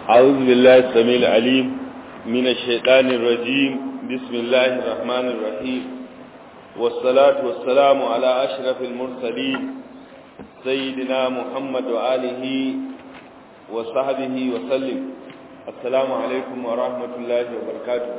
أعوذ بالله السميع العليم من الشيطان الرجيم بسم الله الرحمن الرحيم والصلاة والسلام على أشرف المرسلين سيدنا محمد وآله وصحبه وسلم السلام عليكم ورحمة الله وبركاته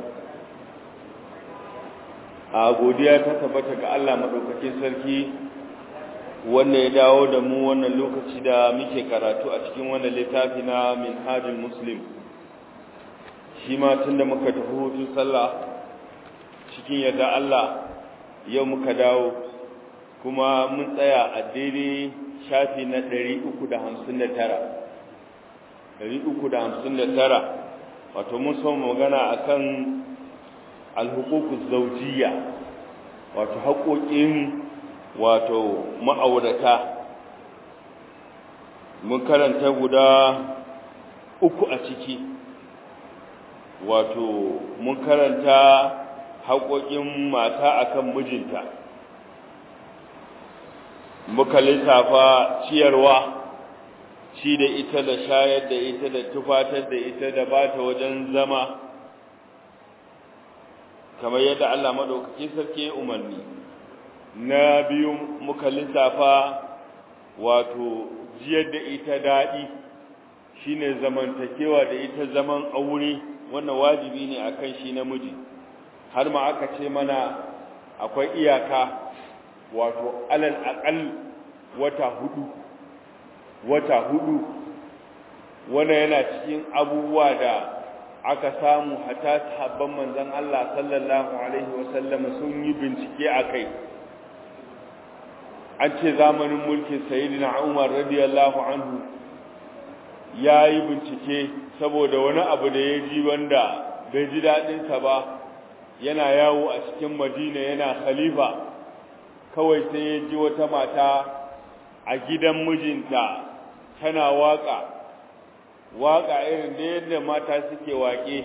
a godiya ta tabbata ga Allah madaukakin sarki wanda ya dawo da mu wannan lokaci da muke karatu a cikin wannan littafi na minhajul muslim shi ma tunda muka tafi hutun sallah cikin yadda Allah yau muka dawo kuma mun tsaya a daidai shafi na 359 359 wato mun so magana akan alhuququz zawjiyya wato haƙoƙin wato ma'aurata mun karanta guda uku a ciki wato mun karanta haƙoƙin mata akan mijinta muka lissafa ciyarwa ci da ita da shayar da ita da tufatar da ita da bata wajen zama kamar yadda Allah maɗaukaki sarki umarni na biyu muka lissafa wato jiyar da ita daɗi shine zamantakewa da ita zaman aure wannan wajibi ne akan shi namiji har ma aka ce mana akwai iyaka wato alal aqal wata hudu wata hudu wannan yana cikin abubuwa da aka samu hata sahabban manzon Allah sallallahu alaihi wasallam sun yi bincike akai an ce zamanin mulkin sayyidina Umar radiyallahu anhu yayi bincike saboda wani abu da ya ji wanda bai ji dadin sa ba yana yawo a cikin Madina yana khalifa kawai sai ya ji wata mata a gidan mijinta tana waka waka irin da yadda mata suke waƙe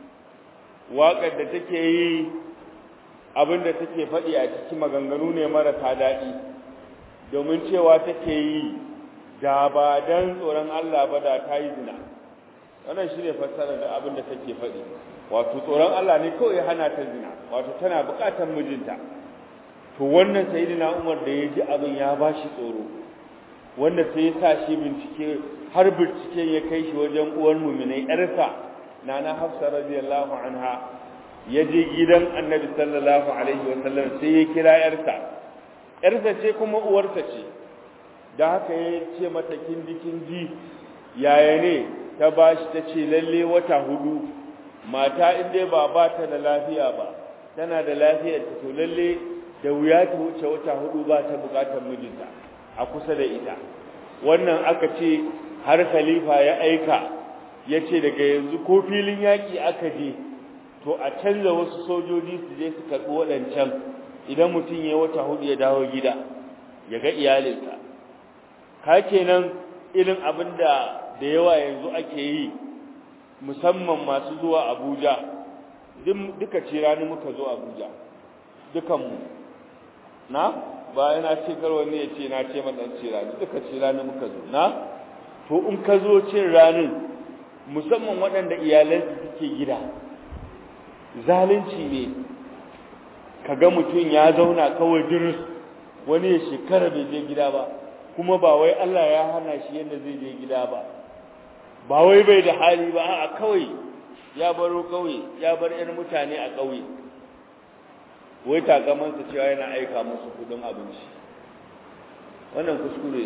waƙar da take yi abinda take faɗi a cikin maganganu ne marasa daɗi domin cewa take yi da ba dan tsoron Allah ba da ta yi zina wannan shine fassarar da abinda take faɗi wato tsoron Allah ne kawai hana ta zina wato tana buƙatar mijinta to wannan sayyidina Umar da ya ji abin ya bashi tsoro wanda sai ya sa shi bincike har bincike ya kai shi wajen uwar muminai yarsa nana Hafsa radiyallahu anha ya je gidan Annabi sallallahu alaihi wasallam sai ya kira yarsa yarsa ce kuma uwarsa ce da haka ya ce mata kindi kindi yaya ne ta bashi ta ce lalle wata hudu mata in dai ba ba ta da lafiya ba tana da lafiyar ta to lalle da wuya ta wuce wata hudu ba ta bukatar mijinta a kusa da ita wannan aka ce har khalifa ya aika ya ce daga yanzu ko filin yaƙi aka je to a canza wasu sojoji su je su karɓi waɗancan idan mutum ya wata hudu ya dawo gida ya ga iyalinsa ka kenan irin abin da da yawa yanzu ake yi musamman masu zuwa abuja duka ce rani muka zo abuja dukanmu na ba yana ce kar wani ya ce na ce madan ce rani duka ce rani muka zo na to in ka zo cin ranin musamman waɗanda iyalansu suke gida zalunci ne kaga mutum ya zauna kawai dirus wani ya shekara bai je gida ba kuma ba wai Allah ya hana shi yadda zai je gida ba ba wai bai da hali ba a kawai ya baro kauye ya bar 'yan mutane a kauye wai takamansa cewa yana aika musu kudin abinci wannan kuskure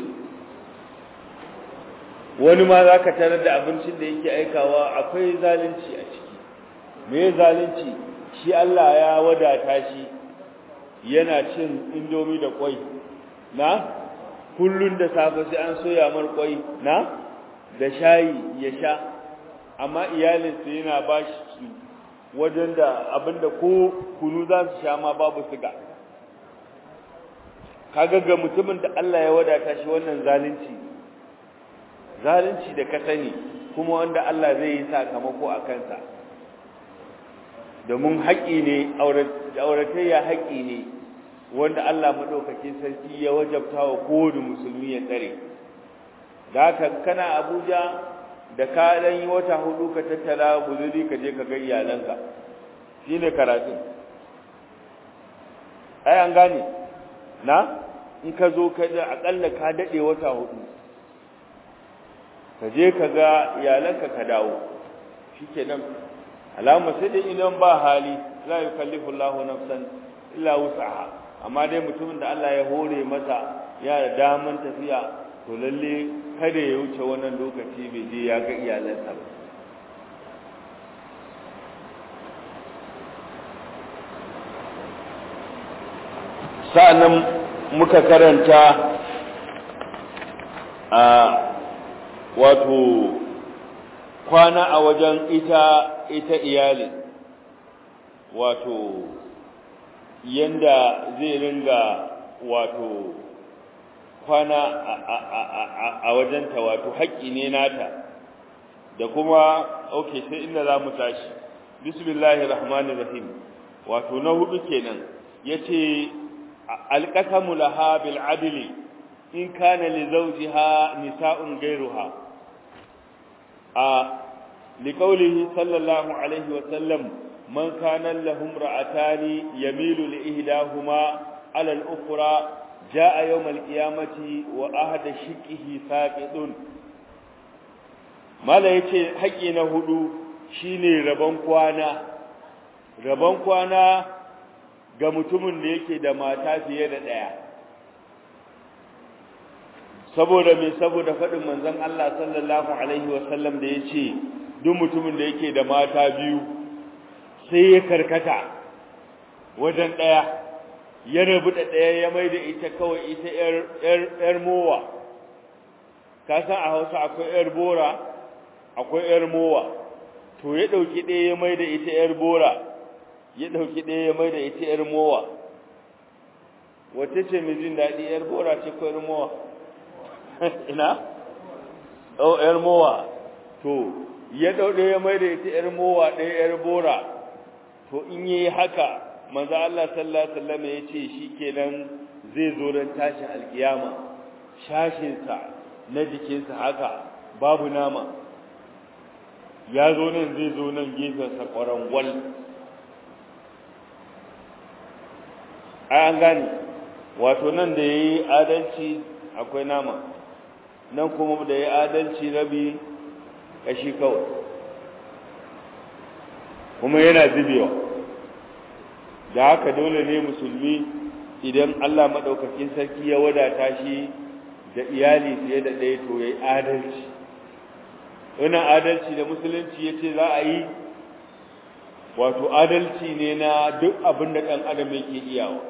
wani ma za ka tarar da abincin da yake aikawa akwai zalunci a ciki me zalunci shi Allah ya wadata shi yana cin indomi da kwai na kullun da safe sai an soya mar kwai na da shayi ya sha amma iyalinsa yana ba shi wajen da abinda ko kunu za su sha ma babu siga kaga ga mutumin da Allah ya wadata shi wannan zalunci zalunci da ka sani kuma wanda Allah zai yi sakamako a kansa domin haƙi ne auratayya haƙi ne wanda Allah madaukakin sarki ya wajabta wa kowane musulmi ya tsare da haka kana Abuja da ka dan yi wata hudu ka tattala guzuri ka je ka ga iyalanka shine karatun ai an gane na in ka zo ka da akalla ka dade wata hudu ka je ka ga iyalanka ka dawo shikenan alama sai dai idan ba hali la yukallifu Allahu nafsan illa wus'aha amma dai mutumin da Allah ya hore masa ya da daman tafiya to lalle kada ya wuce wannan lokaci bai je ya ga iyalansa ba sa'annan muka karanta a wato kwana a wajen ita ita iyali wato yanda zai ringa wato kwana a wajenta wato haƙƙi ne nata da kuma ok sai inda za mu tashi bismillahir rahmanir rahim wato na hudu kenan yace alqasamu laha bil adli in kana li zawjiha nisa'un ghayruha a liqaulihi sallallahu alaihi wa sallam man kana lahum ra'atani yamilu li ihdahuma ala al-ukhra jaa yawm al-qiyamati wa ahada shiqihi saqidun mala yace haƙi na hudu shine rabon kwana rabon kwana ga mutumin da yake da mata fiye da ɗaya saboda me saboda faɗin manzon Allah sallallahu alaihi wasallam da yace duk mutumin da yake da mata biyu sai ya karkata wajen ɗaya ya rabu da ɗaya ya mai da ita kawai ita ‘yar mowa ka san a hausa akwai ‘yar bora akwai ‘yar mowa to ya ɗauki ɗaya ya mai da ita ‘yar bora ya ɗauki ɗaya ya mai da ita ‘yar mowa wace ce mai jin daɗi ‘yar bora ce ko ‘yar mowa ina? ɗau ‘yar mowa to ya ɗau ɗaya ya mai da ita ‘yar mowa ɗaya ‘yar bora to in yi haka manzo Allah sallallahu alaihi wasallam ya ce shikenan zai zo ran tashin alkiyama shashinsa na jikinsa haka babu nama ya zo nan zai zo nan gefensa ƙwarangwal ai an gane wato nan da ya yi adalci akwai nama nan kuma da ya yi adalci rabi ƙashi kawai kuma yana zubewa da haka dole ne musulmi idan Allah maɗaukakin sarki ya wadata shi da iyali fiye da ɗaya to ya yi adalci wannan adalci da musulunci ya ce za a yi wato adalci ne na duk abin da ɗan adam yake iyawa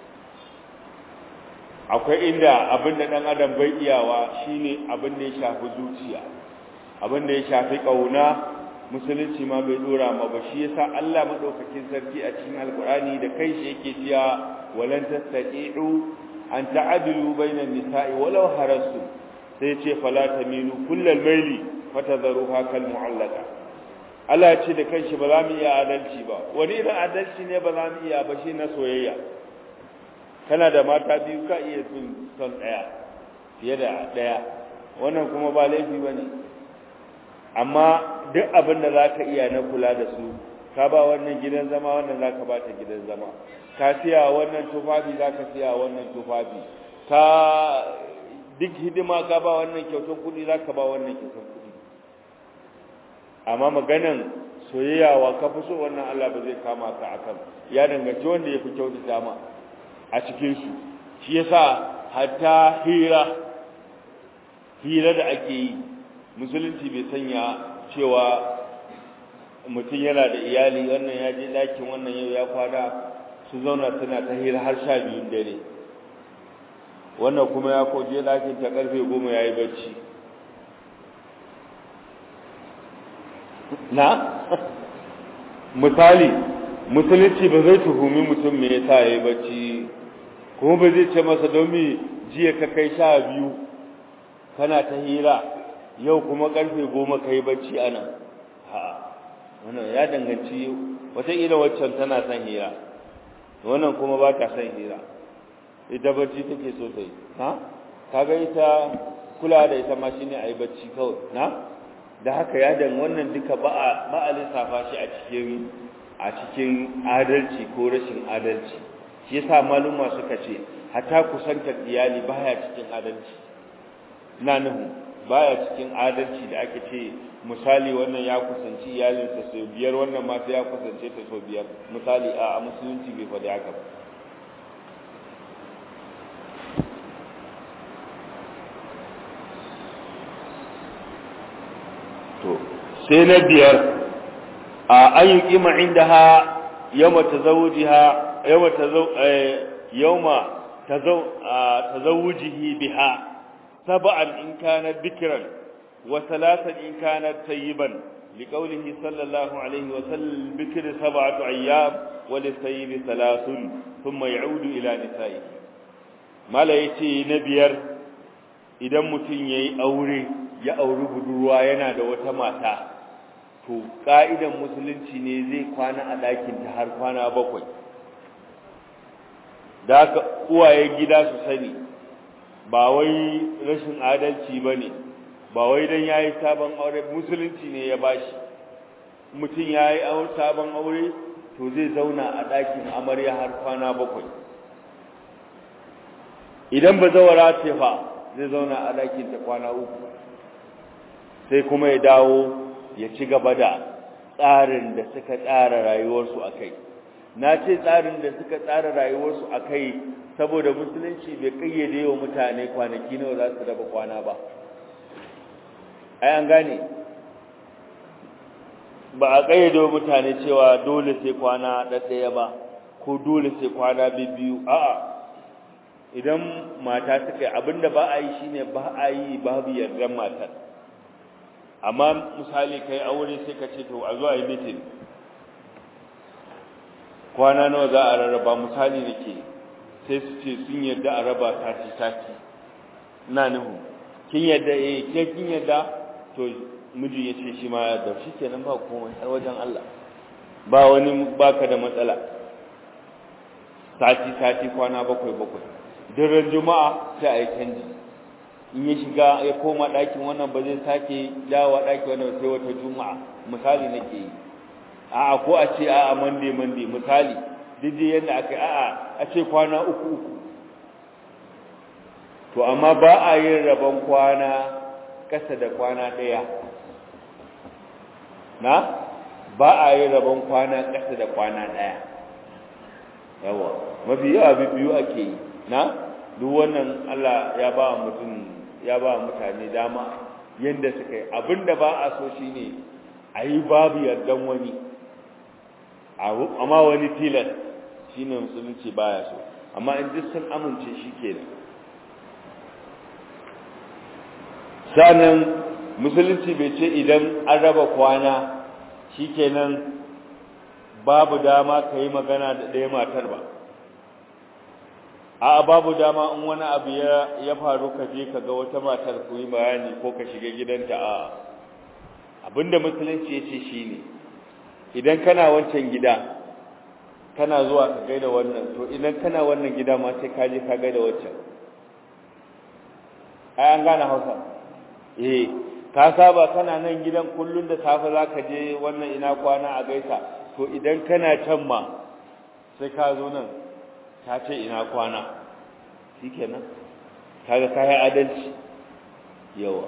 akwai inda abin da ɗan adam bai iyawa shine abin da ya shafi zuciya abin da ya shafi ƙauna musulunci ma bai dora ma ba shi yasa Allah madaukakin sarki a cikin alkurani da kai shi yake cewa walan tastati'u an ta'dilu bainan nisa'i walau harastu sai ce fala tamilu kullal maili fatadharuha kal mu'allaqa Allah ya ce da kanshi ba za mu iya adalci ba wani irin adalci ne ba za mu iya ba shi na soyayya kana da mata biyu ka iya son son daya fiye da daya wannan kuma ba laifi bane amma duk abin da za ka iya na kula da su ka ba wannan gidan zama wannan za ka ba ta gidan zama ka siya wannan tufafi za ka siya wannan tufafi ka duk hidima ka ba wannan kyautar kuɗi za ka ba wannan kyautar kuɗi amma maganan soyayya wa ka fi so wannan Allah ba zai kama ka akan ya danganci wanda ya fi kyautata ma a cikinsu shi yasa hatta hira hira da ake yi musulunci bai sanya cewa mutum yana da iyali wannan ya je ɗakin wannan yau ya kwana su zauna suna ta hira har sha biyun dare wannan kuma ya koje ɗakin ta ƙarfe goma ya yi bacci na misali musulunci ba zai tuhumi mutum me yasa ya yi bacci kuma ba zai ce masa don me jiya ka kai sha biyu kana ta hira yau kuma karfe goma ka yi bacci a nan ha wannan ya danganci wataƙila waccan tana son hira wannan kuma ba ta son hira ita bacci take so ta yi ha kaga ita kula da ita ma shine a yi bacci kawai na da haka ya dan wannan duka ba a ba a lissafa shi a cikin a cikin adalci ko rashin adalci shi yasa maluma suka ce hatta kusantar iyali baya cikin adalci na nuhu baya cikin adalci da ake ce misali wannan ya kusanci iyalinsa sau biyar wannan ma sai ya kusance ta sau biyar misali a musulunci bai faɗi haka ba to sai na biyar a an yi kima inda ha yawma tazawujiha yawma tazaw yawma tazawujihi biha sab'an in kana bikran wa thalathan in kana tayyiban لقوله صلى الله عليه وسلم بكر سبعة أيام وللسيد ثلاث ثم يعود إلى نسائه ما لا يتي نبير إذا متن يي أوري ya auri budurwa yana da wata mata to ka'idan musulunci ne zai kwana a ɗakinta har kwana bakwai da haka uwaye gida su sani ba wai rashin adalci ba ne ba wai don ya yi sabon aure musulunci ne ya bashi mutum ya yi sabon aure to zai zauna a ɗakin amarya har kwana bakwai idan ba zawara ce fa zai zauna a ɗakinta kwana uku sai kuma ya dawo ya ci gaba da tsarin da suka tsara rayuwarsu a kai na ce tsarin da suka tsara rayuwarsu a kai saboda musulunci bai kayyade wa mutane kwanaki nawa za su raba kwana ba ai an gane ba a kayyade wa mutane cewa dole sai kwana ɗaɗɗaya ba ko dole sai kwana biyu a'a idan mata suka yi abinda ba a yi shine ba a yi babu yardar matar amma misali kai aure sai ka ce to a zuwa yi mitin kwana nawa za a rarraba misali nake sai su ce sun yarda a raba sati sati ina nuhu kin yarda eh ke kin yarda to miji ya ce shi ma ya yarda shi kenan ba komai har wajen Allah ba wani baka da matsala sati sati kwana bakwai bakwai daren juma'a sai a yi canji in ya shiga ya koma ɗakin wannan ba zai sake dawowa ɗakin wannan sai wata juma'a misali nake yi a'a ko a ce a'a mande mande misali duk dai yadda aka yi a'a a ce kwana uku uku to amma ba a yin rabon kwana ƙasa da kwana ɗaya na ba a yin rabon kwana ƙasa da kwana ɗaya yawa mafi yawa biyu ake yi na duk wannan Allah ya ba mutum ya ba mutane dama yadda suka yi abinda ba a so shine a yi babu yardan wani amma wani tilas shine musulunci baya so amma in duk sun amince shi kenan sanan musulunci bai ce idan an raba kwana shikenan babu dama ka yi magana da ɗaya matar ba a babu dama in wani abu ya faru ka je ka ga wata matar ku yi bayani ko ka shiga gidanta a abinda musulunci ya ce shi ne idan kana wancan gida kana zuwa ka gaida wannan to idan kana wannan gida ma sai ka je ka gaida wancan ai an gane hausa eh ka saba kana nan gidan kullun da safe za ka je wannan ina kwana a gaisa to idan kana can ma sai ka zo nan ta ce ina kwana shi kenan kaga kayi adalci yawa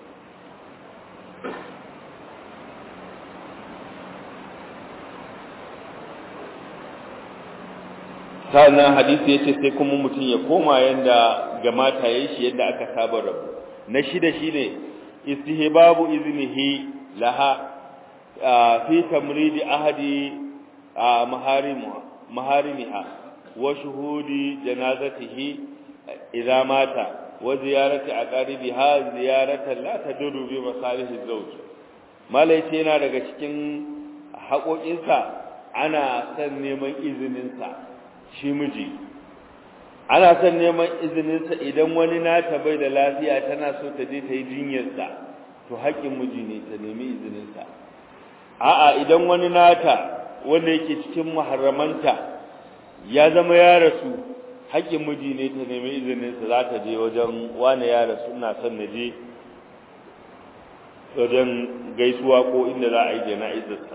sannan hadisi yace sai kuma mutum ya koma yanda ga mata yayin shi yadda aka saba rabu na shida shine istihbabu iznihi laha fi tamridi ahadi maharimu maharimiha wa shuhudi janazatihi idza mata wa ziyarati aqaribiha ziyaratan la tadurru bi masalihi zawj malai ce yana daga cikin haƙoƙinsa ana son neman izininsa shi miji ana son neman izininsa idan wani nata bai da lafiya tana so ta je ta yi jinyarsa to haƙƙin miji ne ta nemi izininsa a'a idan wani nata wanda yake cikin muharramanta ya zama ya rasu haƙƙin miji ne ta nemi izininsa za ta je wajen wane ya rasu ina son na je wajen gaisuwa ko inda za a yi jana'izarsa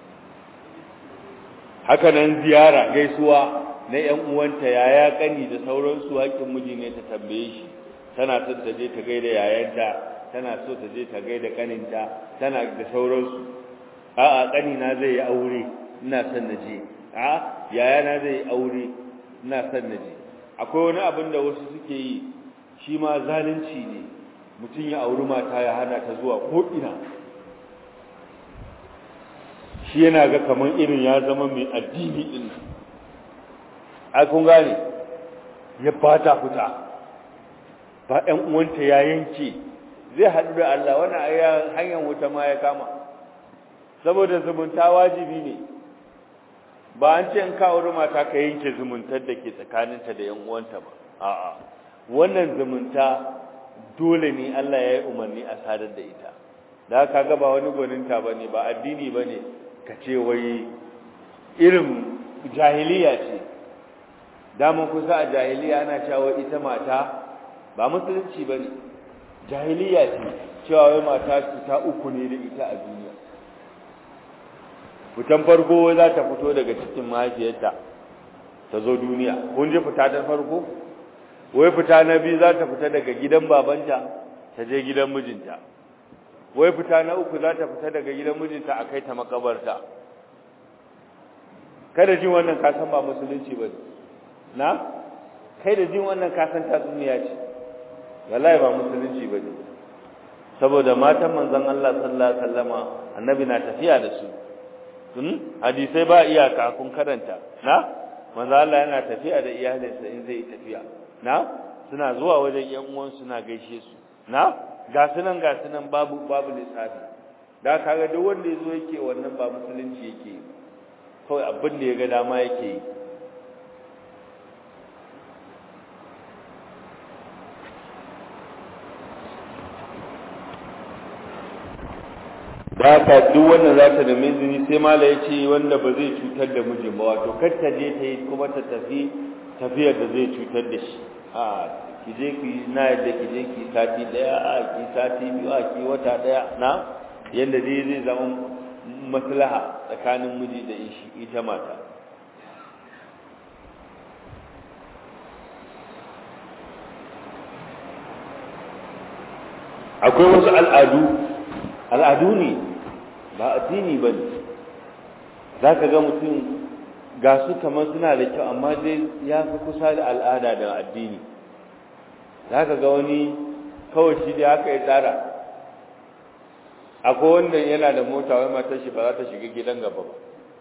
haka nan ziyara gaisuwa na ‘yan uwanta yaya kani da sauransu haƙƙin miji ne ta tambaye shi tana son ta je ta gaida yayanta tana so ta je ta gaida kaninta tana da sauransu a'a kanina zai yi aure ina son na je a yayana zai yi aure ina son na je akwai wani abin da wasu suke yi shi ma zalunci ne mutum ya auri mata ya hana ta zuwa ko ina shi yana ga kamar irin ya zama mai addini din ai kun gane ya bata fita ba ɗan uwanta ya yanke zai haɗu da Allah wannan ayya hanyar wuta ma ya kama saboda zumunta wajibi ne ba an ce in ka auri mata ka yanke zumuntar da ke tsakaninta da ƴan uwanta ba a'a wannan zumunta dole ne Allah ya yi umarni a sadar da ita da haka ga ba wani gwaninta bane ba addini bane ka ce wai irin jahiliya ce daman kusa a jahiliya ana cewa ita mata ba musulunci ba ne jahiliya ce cewa wai mata cuta uku ne da ita a duniya fitan farko za ta fito daga cikin mahaifiyarta ta zo duniya kun ji fita ta farko wai fita na biyu za ta fita daga gidan babanta ta je gidan mijinta wai fita na uku za ta fita daga gidan mijinta a kai ta makabarta kada jin wannan kasan ba musulunci ba ne na kai da jin wannan kasan tatsuniya ce wallahi ba musulunci ba ne saboda matan manzon Allah sallallahu alaihi wasallama annabi na tafiya da su hmm hadisai ba iyaka kun karanta na manzon Allah yana tafiya da iyalinsa in zai tafiya na suna zuwa wajen yan uwan suna gaishe su na ga sunan ga sunan babu babu lissafi da kaga duk wanda yazo yake wannan ba musulunci yake kawai abin da ya ga dama yake yi ba ka duk wannan za ta da izini sai mala ya ce wanda ba zai cutar da mijin ba wato kar ta je ta yi kuma ta tafi tafiyar da zai cutar da shi a ki je ki na yadda ki je ki sati daya a ki sati biyu a ki wata daya na yadda dai zai zama maslaha tsakanin miji da shi ita mata akwai wasu al'adu al'adu ne ba addini ba ne za ka ga mutum ga su kamar suna da kyau amma dai ya fi kusa da al'ada da addini za ka ga wani kawai shi da haka ya tsara akwai wanda yana da mota wai matar shi ba za ta shiga gidan gaba ba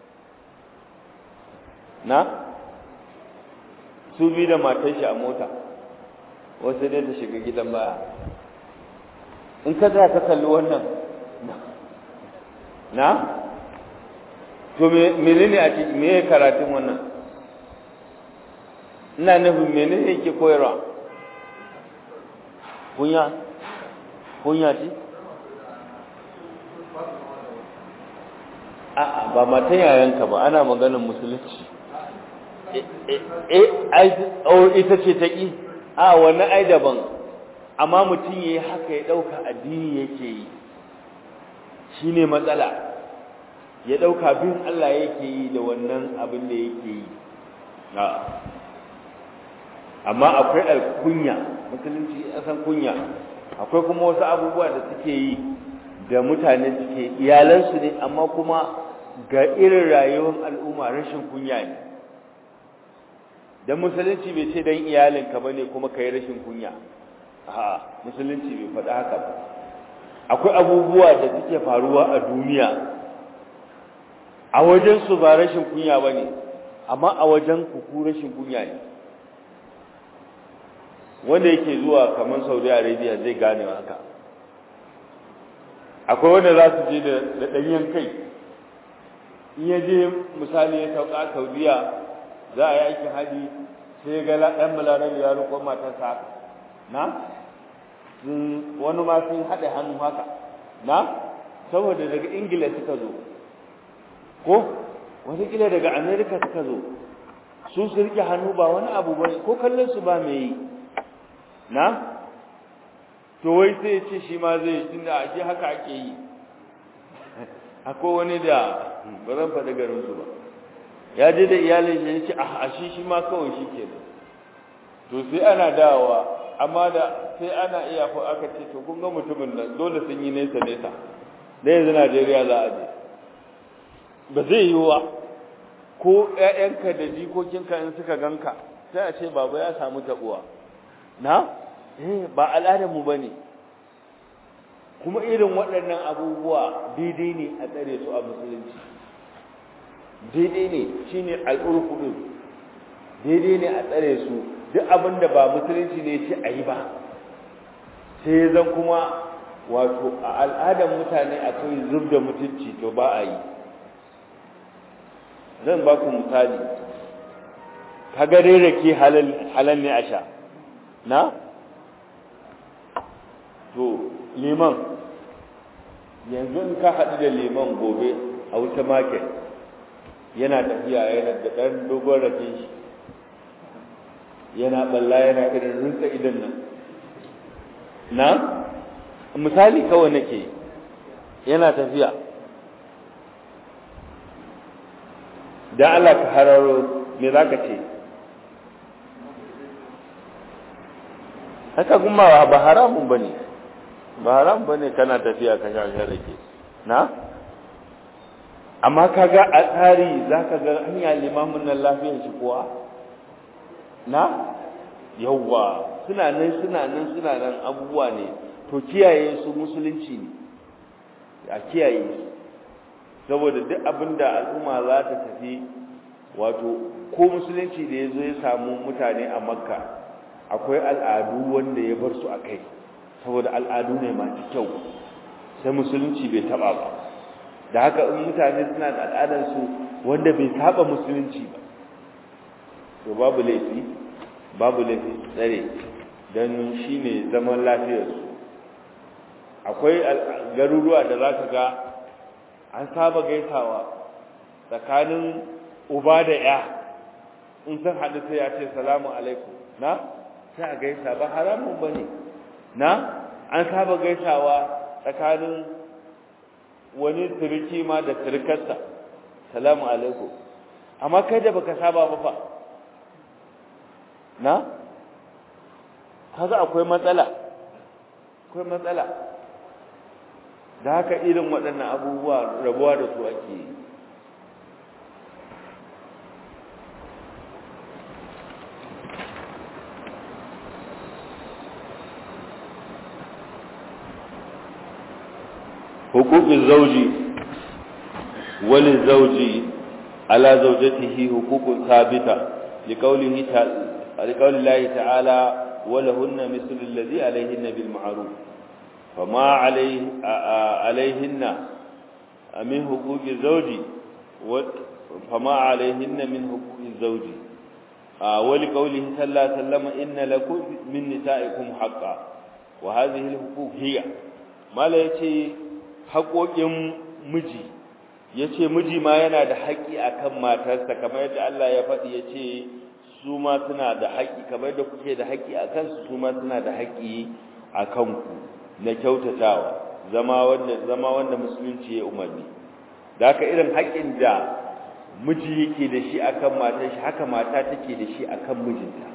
na su bi da matar shi a mota wasu dai ta shiga gidan baya in ka za ka kalli wannan na to menene a cikin me karatun wannan ina nufin menene yake koyarwa kunya kunya ce a'a ba matan yayanka ba ana maganar musulunci eh ai ita ce ta ki a wani ai daban amma mutum yayi haka ya dauka addini yake yi shine matsala ya dauka bin Allah yake yi da wannan abin da yake yi amma akwai alkunya musulunci ya san kunya akwai kuma wasu abubuwa da suke yi da mutane suke iyalansu ne amma kuma ga irin rayuwar al'umma rashin kunya ne dan musulunci bai ce dan iyalinka bane kuma kai rashin kunya a musulunci bai faɗa haka ba akwai abubuwa da suke faruwa a duniya a wajen su ba rashin kunya bane amma a wajen ku ku rashin kunya ne wanda yake zuwa kamar Saudi Arabia zai gane haka akwai wanda za su je da ɗanyen kai in ya je misali ya sauka Saudiya za a yi aikin haji sai ga ɗan balarabe ya riko matarsa haka na wani ma sun haɗe hannu haka na saboda daga ingila suka zo ko wataƙila daga amerika suka zo su su rike hannu ba wani abu ba ko kallon su ba mai yi na to wai sai ya ce shi ma zai tunda a shi haka ake yi akwai wani da ba zan faɗi garinsu ba ya je da iyalin shi ya ce a shi shi ma kawai shi ke to sai ana dawowa amma da sai ana iya ko aka ce to kun ga mutumin nan dole sun yi nesa nesa da yanzu Najeriya za a je ba zai yi wa ko ƴaƴanka da jikokinka in suka ganka sai a ce baba ya samu tabuwa na eh ba al'adar mu bane kuma irin waɗannan abubuwa daidai ne a tsare su a musulunci daidai ne shine al'urfu daidai ne a tsare su duk abin da ba musulunci ne ce a yi ba sai zan kuma wato a al'adar mutane akwai zub da mutunci to ba a yi zan ba ku misali kaga rake halal ne a sha na to liman yanzu in ka haɗu da liman gobe a wuta market yana tafiya yana da ɗan dogon rake shi yana balla yana irin rinsa idan nan na misali kawai nake yana tafiya da Allah ka hararo me zaka ce haka kuma ba haramun bane ba haram bane kana tafiya ka sha rake na amma kaga a tsari zaka ga hanya limamin nan lafiyar shi kuwa na yawwa suna nan suna nan suna nan abubuwa ne to kiyaye su musulunci ne a kiyaye su saboda duk abinda al'umma za ta tafi wato ko musulunci da ya zo ya samu mutane a makka akwai al'adu wanda ya bar su a kai saboda al'adu ne masu kyau sai musulunci bai taba ba da haka in mutane suna da al'adarsu wanda bai saba musulunci ba to babu laifi babu laifi tsare don shi ne zaman lafiyarsu akwai garuruwa da za ka ga an saba gaisawa tsakanin uba da ya in san haɗu sai ya ce salamu alaikum na sai a gaisa ba haramun ba ne na an saba gaisawa tsakanin wani turiki ma da turkarsa salamu alaikum amma kai da baka saba ba fa na kaga akwai matsala akwai matsala da haka irin waɗannan abubuwa rabuwa da su ake yi حقوق الزوج وللزوج على زوجته حقوق ثابتة لقوله لقول الله تعالى ولهن مثل الذي عليهن بالمعروف فما عليه عليهن من حقوق الزوج فما عليهن من حقوق الزوج ولقوله صلى الله عليه وسلم إن لكم من نسائكم حقا وهذه الحقوق هي ما لا يتي haƙoƙin miji ya ce miji ma yana da haƙƙi a kan matarsa kamar yadda Allah ya faɗi ya ce su ma suna da haƙƙi kamar yadda kuke da haƙƙi a kansu su ma suna da haƙƙi a kanku na kyautatawa zama wanda zama wanda musulunci ya umarni da haka irin haƙƙin da miji yake da shi akan matar shi haka mata take da shi akan mijinta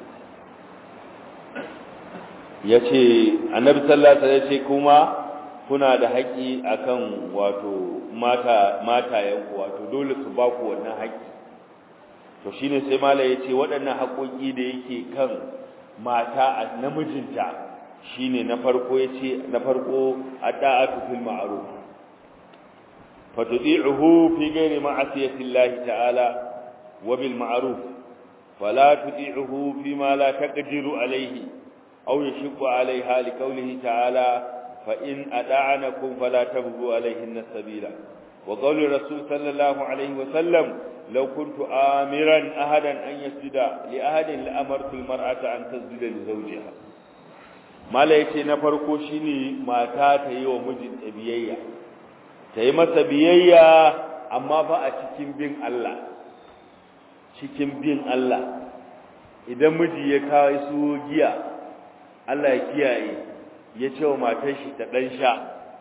ya ce annabi sallallahu alaihi wasallam ya ce kuma kuna da haƙƙi akan wato mata matayenku wato dole su ba ku wannan haƙƙi to shine sai mala ya ce waɗannan haƙoƙi da yake kan mata a namijinta shine na farko ya ce na farko adda'atu fil ma'ruf fatuti'uhu fi ghairi ma'asiyati Allah ta'ala wa bil ma'ruf fala tuti'uhu fi ma la taqdiru alayhi aw yashqu alayha li qawlihi ta'ala فإن أدعنكم فلا تبغوا عليهن السبيل وقول الرسول صلى الله عليه وسلم لو كنت آمرا أحدا أن يسجد لأحد لأمرت المرأة أن تسجد لزوجها ما لا يتي نفرقو شيني ما تاتي ومجد بيئيا تي مسا بيئيا أما فا أتكين بين الله cikin bin Allah idan miji ya kawo su giya Allah ya kiyaye ya ce wa matar shi ta ɗan sha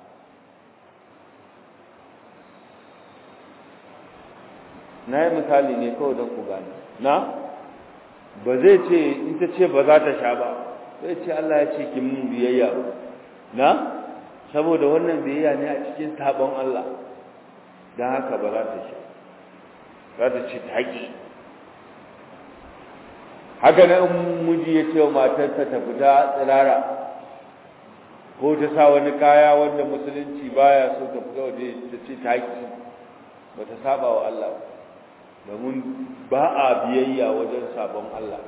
na yi misali ne kawai don ku gane na ba zai ce in ta ce ba za ta sha ba zai ce Allah ya ce ki mun biyayya ba na saboda wannan biyayya ne a cikin sabon Allah don haka ba za ta sha za ta ce ta haƙi haka na in miji ya ce wa matarsa ta fita tsirara ko ta sa wani kaya wanda musulunci baya so ta fita waje ta ce ta haƙi ba ta saba wa Allah domin ba a biyayya wajen sabon Allah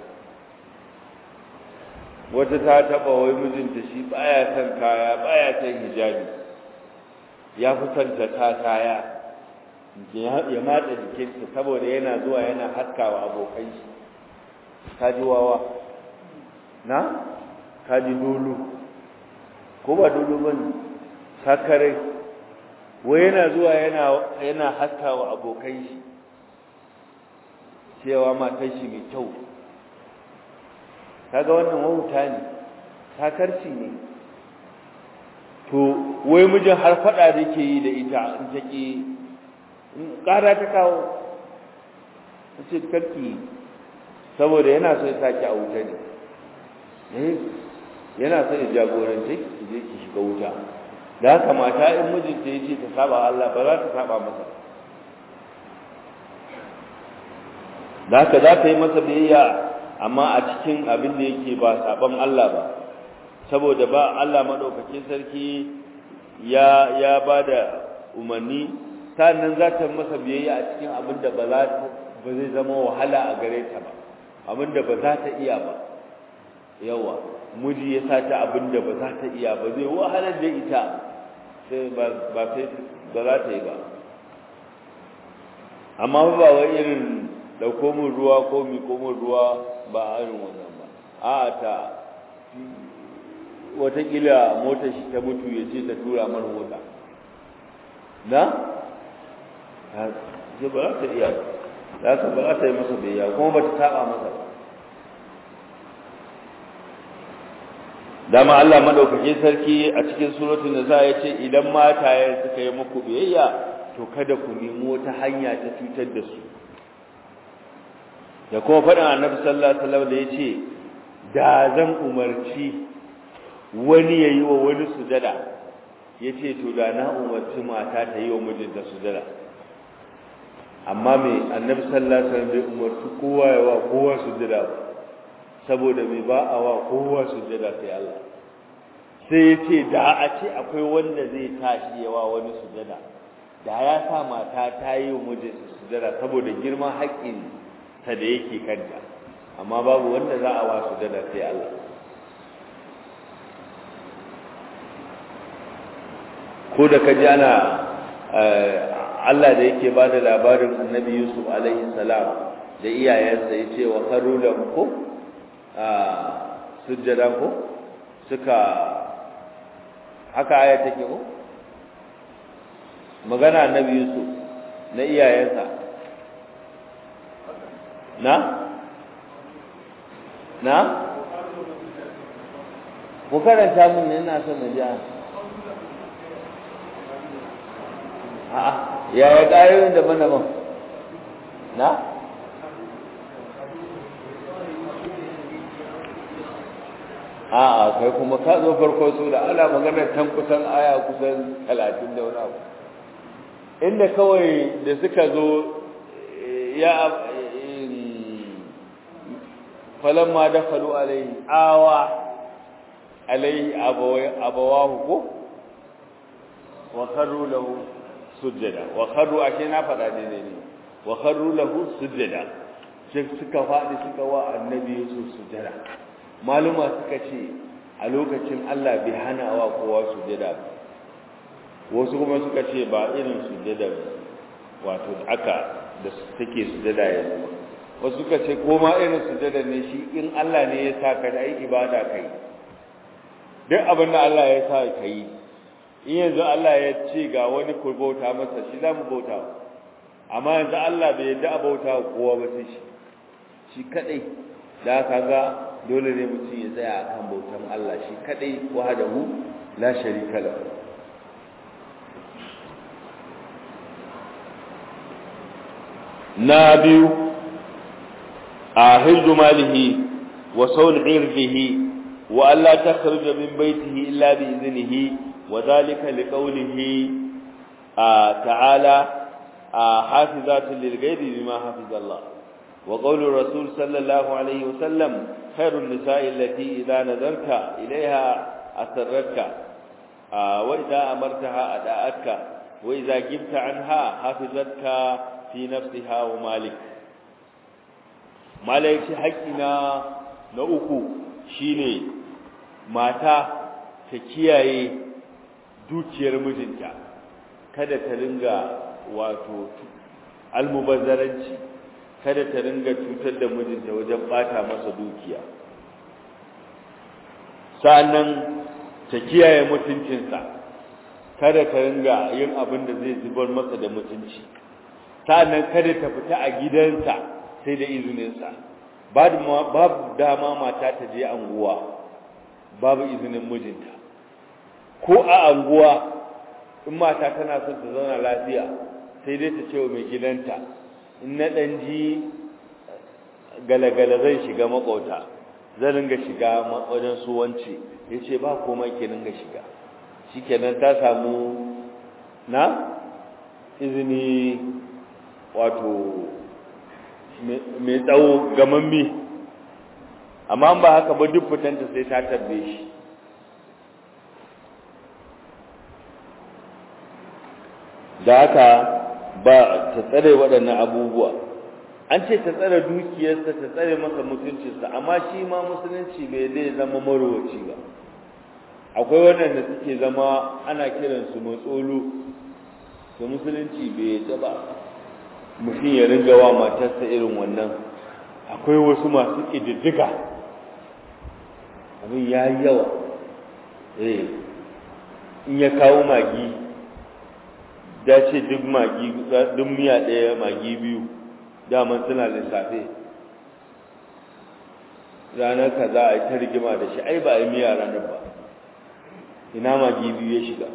wata ta taba wai mijinta shi baya son kaya baya son hijabi ya fi son ta ta kaya ya matsa jikinta saboda yana zuwa yana haskawa abokan shi kaji wawa na kaji dolo ko ba dolo bane sakare wai yana zuwa yana yana haskawa abokan shi cewa matan shi mai kyau kaga wannan wauta ne sakarci ne to wai mijin har fada da yake yi da ita in take ƙara ta kawo ta ce karki saboda yana so ya sake a wuta ne yana so ya jagorance ki je ki shiga wuta da haka mata in mijinta ya ce ta saba Allah ba za ta saba masa da haka za ta yi masa biyayya amma a cikin abin da yake ba saban Allah ba saboda ba Allah madaukakin sarki ya ya bada umarni sannan za ta masa biyayya a cikin abin da ba za ba zai zama wahala a gare ta ba abin da ba za ta iya ba yawa miji ya sa ta abin da ba za ta iya ba zai wahalar da ita sai ba ba sai ba za ta yi ba amma ba wai irin dauko min ruwa ko mi ko min ruwa ba irin wannan ba a ta watakila motar shi ta mutu ya ce ta tura mana mota na? ce ba za ta iya za ka ba za ta yi masa biyayya kuma ba ta taɓa masa ba dama Allah madaukakin sarki a cikin suratul nisa ya ce idan mataye suka yi muku biyayya to kada ku nemi wata hanya ta cutar da su da kuma faɗin annabi sallallahu alaihi wasallam da yace da zan umarci wani yayi wa wani sujada yace to da na umarci mata ta yi wa mijinta sujada amma me annabi sallallahu alaihi wasallam bai umarci kowa ya wa kowa sujada ba saboda me ba a wa kowa sujada sai Allah sai yace da a ce akwai wanda zai tashi ya wa wani sujada da ya sa mata ta yi wa mijinta sujada saboda girman haƙƙin ta da yake kanta amma babu wanda za a wasu da sai Allah ko da kaji ana Allah da yake ba da labarin annabi Yusuf alaihi salam da iyayensa ya ce wa karu da ko a sujjada ko suka haka aya take ko magana annabi Yusuf na iyayensa na na ku karanta mun ne ina son na ji a'a ya ya ƙayoyin daban-daban na a'a kai kuma ka zo farko su da ana maganar tan kusan aya kusan talatin da wani abu inda kawai da suka zo ya falamma dakhalu alayhi awa alayhi abawahu ko wa kharru lahu sujada wa kharru ashe na fada ne ne wa kharru lahu sujada sai suka fadi suka wa annabi Yusuf sujada maluma suka ce a lokacin Allah bai hana wa kowa sujada ba wasu kuma suka ce ba irin sujada wato aka da take sujada yanzu wasu suka ce koma irin sujada ne shi in Allah ne ya sa ka yi ibada kai duk abin da Allah ya sa ka yi in yanzu Allah ya ce ga wani ku bauta masa shi za mu bauta amma yanzu Allah bai yadda a bauta kowa ba sai shi shi kadai da ka ga dole ne mutum ya tsaya akan bautan Allah shi kadai wahdahu la sharika lahu na biyu a hirzu malihi wa saun irfihi wa Allah ta kharuja min baitihi illa bi iznihi wa dhalika liqawlihi ta'ala hafizatun lil ghaibi bima hafiza Allah wa qawlu rasul sallallahu alaihi wa sallam khairun nisa'i allati idha nadarta ilayha asarratka wa idha amartaha ada'atka wa idha gibta anha hafizatka fi nafsiha wa malik malaiki haƙina na uku shine mata ta kiyaye dukiyar mijinta kada ta ringa wato almubazzaranci kada ta ringa cutar da mijinta wajen bata masa dukiya sa'annan ta kiyaye mutuncinsa kada ta ringa yin abin da zai zubar masa da mutunci sa'annan kada ta fita a gidansa sai da izininsa babu dama mata ta je anguwa babu izinin mijinta ko a anguwa in mata tana son ta zauna lafiya sai dai ta ce wa mai gidanta in na ɗan ji galagala zai shiga makauta zan ringa shiga wajen su wance ya ce ba komai ke ringa shiga shi kenan ta samu na izini wato mai tsawo gamammi amma ba haka ba duk fitanta sai ta tabbe shi da haka ba ta tsare waɗannan abubuwa an ce ta tsare dukiyarsa ta tsare masa mutuncinsa amma shi ma musulunci bai zai zama marowaci ba akwai waɗanda suke zama ana kiransu matsolo to musulunci bai yadda ba mutum ya ringa wa matarsa irin wannan akwai wasu masu ƙididdiga abin ya yi yawa eh in ya kawo magi da ce duk magi duk miya ɗaya magi biyu daman suna lissafe ranar ka za a yi ta rigima da shi ai ba a yi miya ranar ba ina magi biyu ya shiga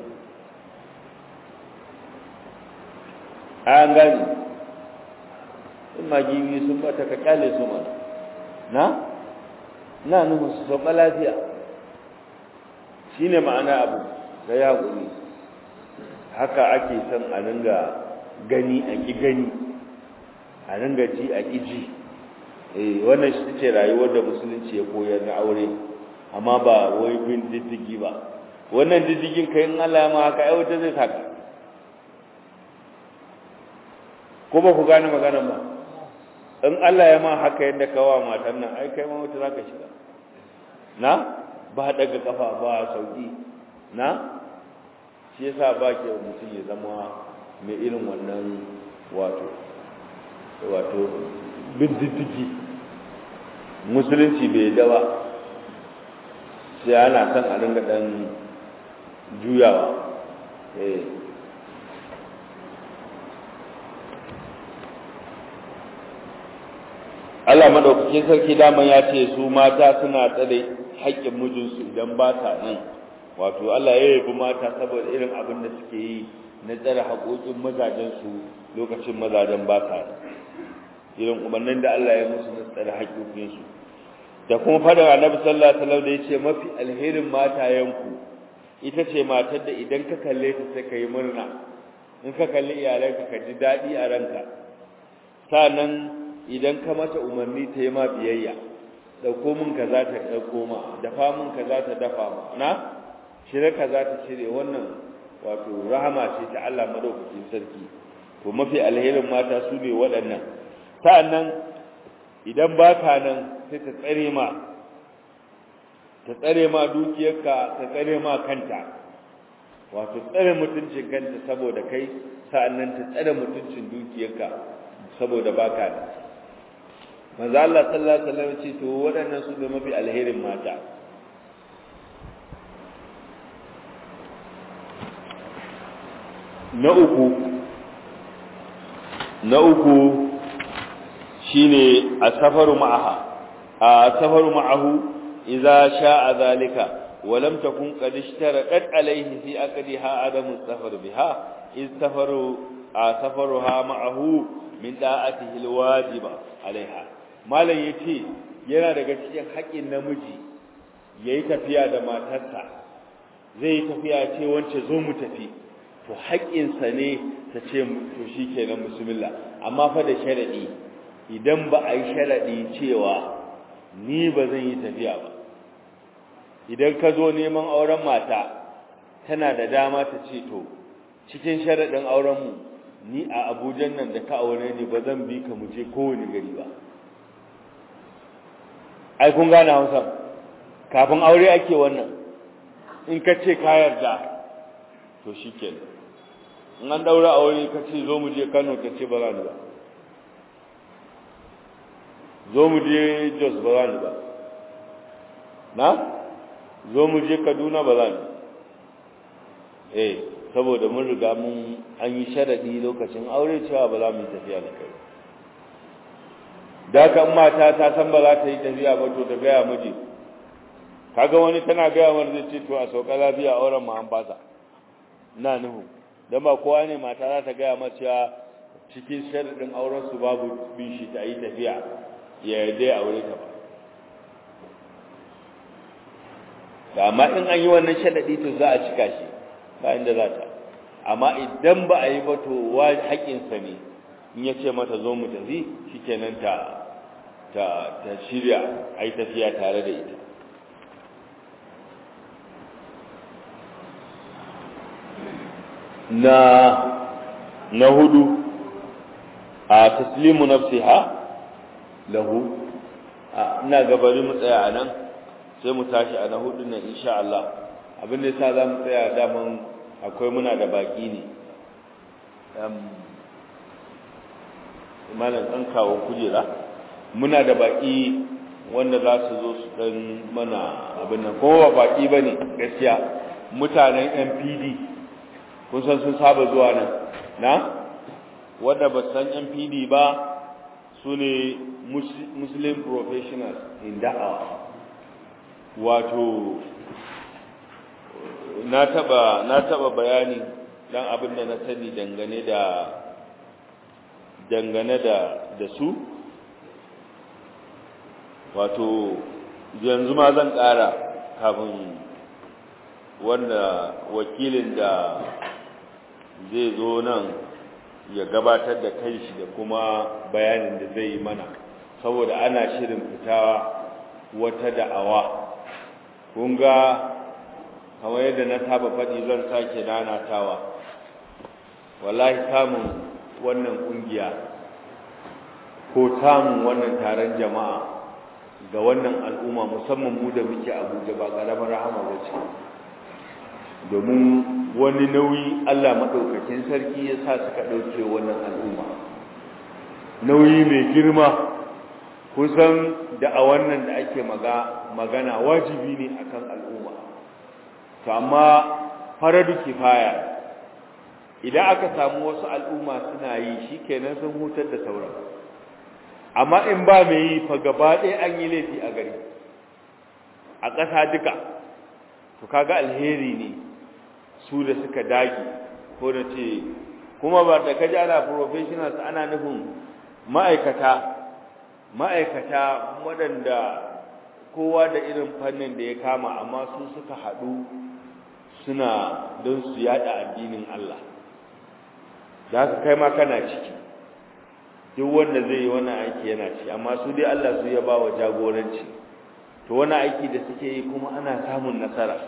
an gani in magi biyu sun bata ka kyale su mana na na nufin su sauka lafiya shi ne ma'ana abu da ya guri haka ake son a ringa gani a ƙi gani a ringa ji a ƙi ji eh wannan shi ce rayuwar da musulunci ya koyar na aure amma ba wai bin diddigi ba wannan diddigin kai in Allah ya ma haka ai wata zai saka ko ba ku gane maganar ba in Allah ya ma haka yadda kawa matan nan ai kai ma wata zaka shiga na ba daga kafa ba sauki na shi yasa ba ke mutum ya zama mai irin wannan wato wato bin diddigi musulunci bai da ba sai ana son a ringa dan juyawa eh Allah madaukakin sarki daman ya ce su mata suna tsare haƙƙin mijinsu idan ba ta nan wato Allah ya yabi mata saboda irin abin da suke yi na tsare haƙoƙin mazajensu lokacin mazajen ba ta irin umarnin da Allah ya musu na tsare haƙoƙinsu da kuma fadar annabi sallallahu alaihi wasallam da yace mafi alherin matayenku ita ce matar da idan ka kalle ta sai ka yi murna in ka kalli iyalanka ka ji daɗi a ranka sannan idan ka mata umarni ta yi ma biyayya ɗauko min ka za ta ɗauko ma dafa min ka za ta dafa ma na shirya ka za ta shirya wannan wato rahama ce ta Allah madaukakin sarki to mafi alherin mata su ne waɗannan sa'annan idan ba ka nan sai ta tsare ma ta tsare ma dukiyarka ta tsare ma kanta wato tsare mutuncin kanta saboda kai sa'annan ta tsare mutuncin dukiyarka saboda baka da manzo Allah sallallahu alaihi wasallam ce to waɗannan su ne mafi alherin mata na uku na uku shine asafaru ma'aha a safaru ma'ahu idza sha'a zalika wa lam takun qad ishtaradat alayhi fi aqdiha adamu safar biha iz safaru a safaruha ma'ahu min da'atihi alwajiba alaiha malam yace yana daga cikin haƙin namiji yayi tafiya da matarsa zai tafiya ce wance zo mu tafi to haƙƙinsa ne ta ce to shikenan bismillah amma fa da sharadi idan ba a yi sharadi cewa ni ba zan yi tafiya ba idan ka zo neman auren mata tana da dama ta ce to cikin sharadin aurenmu ni a abujan nan da ka aure ni ba zan bi ka mu je kowane gari ba ai kun gane hausa kafin aure ake wannan in ka ce ka yarda to shi kenan in an daura aure ka ce zo mu je kano ka ce ba za ni ba zo mu je jos ba za ni ba na zo mu je kaduna ba za ni eh saboda mun riga mun an yi sharadi lokacin aure cewa ba za mu yi tafiya da kai da kan mata ta san ba za ta yi tafiya ba to ta gaya miji kaga wani tana gaya wani zai ce to a sauka lafiya auren mu an fasa ina nuhu dan ba kowa ne mata za ta gaya masa cewa cikin sharadin auren su babu bin shi ta yi tafiya ya yarda aure ta ba da amma in an yi wannan sharadi to za a cika shi ba inda za ta amma idan ba a yi ba to wa haƙinsa ne in ya ce mata zo mu tafi shikenan ta ta ta shirya a yi tafiya tare da ita na na hudu a taslimu nafsiha lahu ina gabari mu tsaya a nan sai mu tashi a na hudu nan insha Allah abin da yasa za mu tsaya daman akwai muna da baki ne malam ɗan kawo kujera muna da baki wanda za su zo su ɗan mana abin nan kuma ba baki ba ne gaskiya mutanen npd kun san sun saba zuwa nan na wadda ba san npd ba su ne muslim professionals in da'awa wato na taba na taba bayani dan abin da na sani dangane da dangane da da su wato yanzu ma zan ƙara kafin wanda wakilin da zai zo nan ya gabatar da kanshi da kuma bayanin da zai yi mana saboda ana shirin fita wata da'awa kun ga kamar yadda na saba faɗi zan sake nanatawa wallahi samun wannan ƙungiya ko samun wannan taron jama'a ga wannan al'umma musamman mu da muke abuja ba ƙaramar rahama ba ce domin wani nauyi allah maɗaukakin sarki ya sa suka ɗauke wannan al'umma nauyi mai girma kusan da a wannan da ake magana wajibi ne akan al'umma to amma faradu kifaya idan aka samu wasu al'umma suna yi shikenan sun hutar da sauran amma in ba mai yi fa gaba ɗaya an yi laifi a gari a ƙasa duka to kaga alheri ne su da suka dage ko da ce kuma ba da kaji ana professionals ana nufin ma'aikata ma'aikata waɗanda kowa da irin fannin da ya kama amma su suka haɗu suna don su yada addinin Allah da haka kai ma kana ciki duk wanda zai yi wani aiki yana ci amma su dai Allah su ya ba wa jagoranci to wani aiki da suke yi kuma ana samun nasara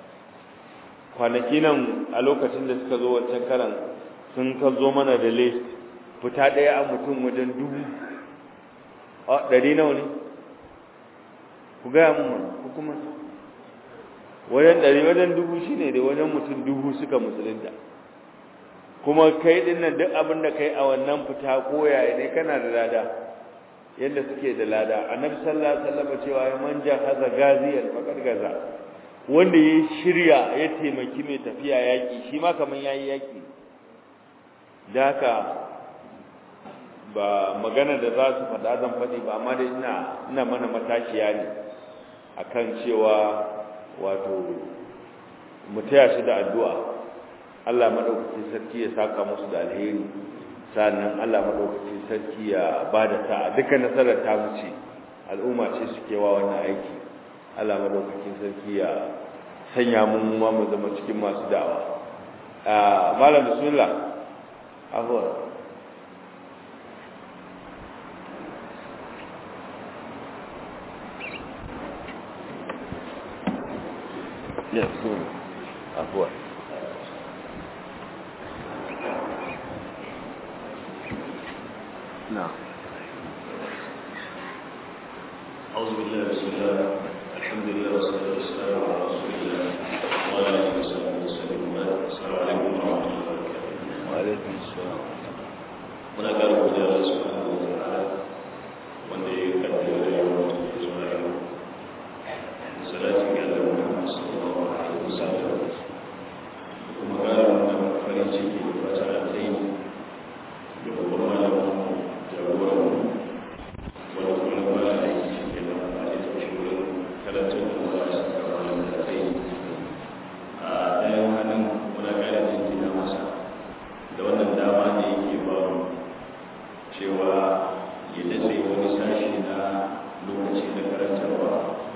kwanaki nan a lokacin da suka zo wancan karan sun ka zo mana da list fita ɗaya a mutum wajen dubu a ɗari nawa ne ku gaya mun mana ku kuma wajen ɗari wajen dubu shi ne da wajen mutum dubu suka musulunta kuma kai ɗin nan duk abin da kai a wannan fita ko yaya ne kana da lada yadda suke da lada annabi sallallahu alaihi wasallam cewa ya manja haza gaziyan faqad gaza wanda ya shirya ya taimaki mai tafiya yaki shi ma kaman yayi yaki da haka ba magana da za su faɗa zan faɗi ba amma dai ina ina mana matashiya ne akan cewa wato mu taya su da addu'a Allah madaukakin sarki ya saka musu da alheri sannan Allah madaukakin sarki ya bada sa'a dukkan nasarar ta wuce al'umma ce suke wa wannan aiki Allah madaukakin sarki ya sanya mu ma mu zama cikin masu da'awa ah malam bismillah ahwa ya bismillah ahwa نعم أعوذ بالله بسم الله الحمد لله والصلاة والسلام على رسول الله وعلى آله وصحبه وسلم السلام عليكم ورحمة الله وبركاته وعليكم السلام muna ƙara godiya da subhanahu wa ta'ala wanda ya kaddara da yawan da zuwa yau salatin ga Allah Muhammad sallallahu alaihi wasallam kuma ƙara wannan farin ciki da fata alheri da babban malamin jagoran wanda kuma ba da aiki cikin da ba da tafi wurin karatun da ba da saka wannan da kai a ɗayan hannun muna ƙara jinjina masa da wannan dama ne yake ba mu cewa ya dace wani sashi na lokaci na karantarwa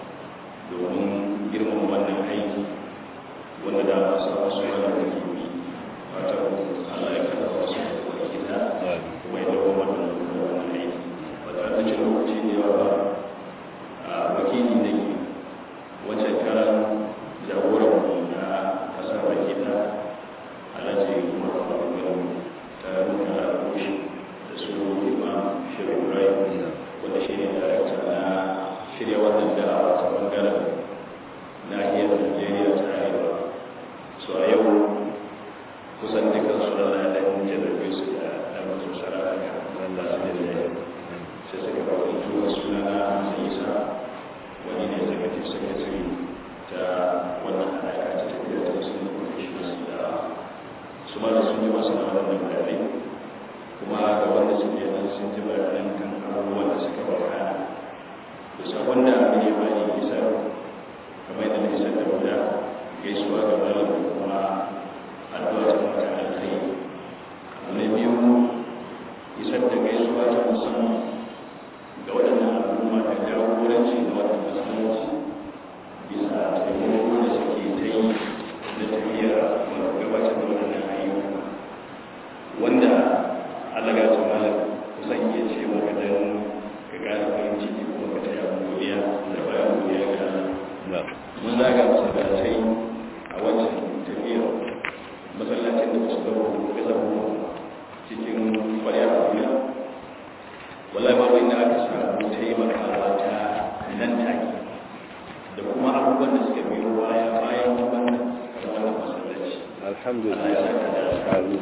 domin girman wannan aiki wanda da masu wasu yana da kimi fata Allah ya kada wasu da wani gida kuma ya dawo wannan wannan aiki ba tare da cin lokaci da yawa ba a wakili ne wancan karan jagoran mu na kasar baki da alhaji umar faruwa ta nuna rushe da su imam shirin rai wanda shi ne darakta na shirya wannan da ta bangaren nahiyar najeriya ta arewa so a yau kusan dukkan su da na da jarabe su da damar sarara ga wanda su da zai sai suka ba wani tuwa suna na sai isa wani ne executive secretary ta wannan haɗaka ta tafiya ta sun da professionals da su ma da sun ji masu na wannan bayanai kuma ga wanda suke nan sun ji bayanan kan abubuwan da suka wakana da sabon da abin ya bani isa kamar yadda na isa da guda gaisuwa ga malam da kuma addu'a ta mata alkhairi abu na biyu isar da gaisuwa ta musamman ga waɗannan al'umma da jagoranci da waɗanda musulunci bisa taimako da suke ta yi da tafiyar gabatar da waɗannan ayyuka wanda Allah ga su malam kusan iya ce maka dan ka gane farin ciki kuma ka taya godiya da bayan godiya ga Allah mun zaga masallatai a wancan tafiyar masallacin da ba su gaba ga zama cikin kwarya a duniya wallahi babu inda aka samu taimakawa ta nan take da kuma abubuwan da suka biyo baya bayan wannan wannan masallaci alhamdulillah Allah ya saka da alƙalu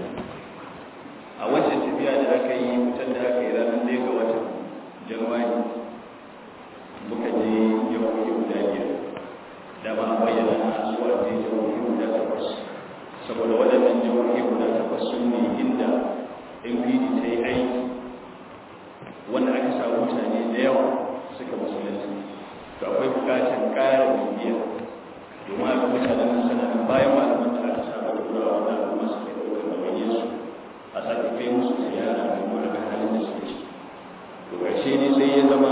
a wancan tafiya da aka yi fitar da aka yi ranar ɗaya ga watan januwari muka je jihohi guda biyar dama an bayyana a zuwa je jihohi guda takwas saboda waɗannan jihohi guda takwas sun ne inda npd ta yi aiki wanda aka samu mutane da yawa suka musulunci to akwai bukatar ƙara bibiya domin a mutanen nan sana bayan malaman da aka saba da kurawa da al'umma suke ɗaukar ɗawainiyar su a sake kai musu ziyara domin a ga halin da suke ciki to ƙarshe ne sai ya zama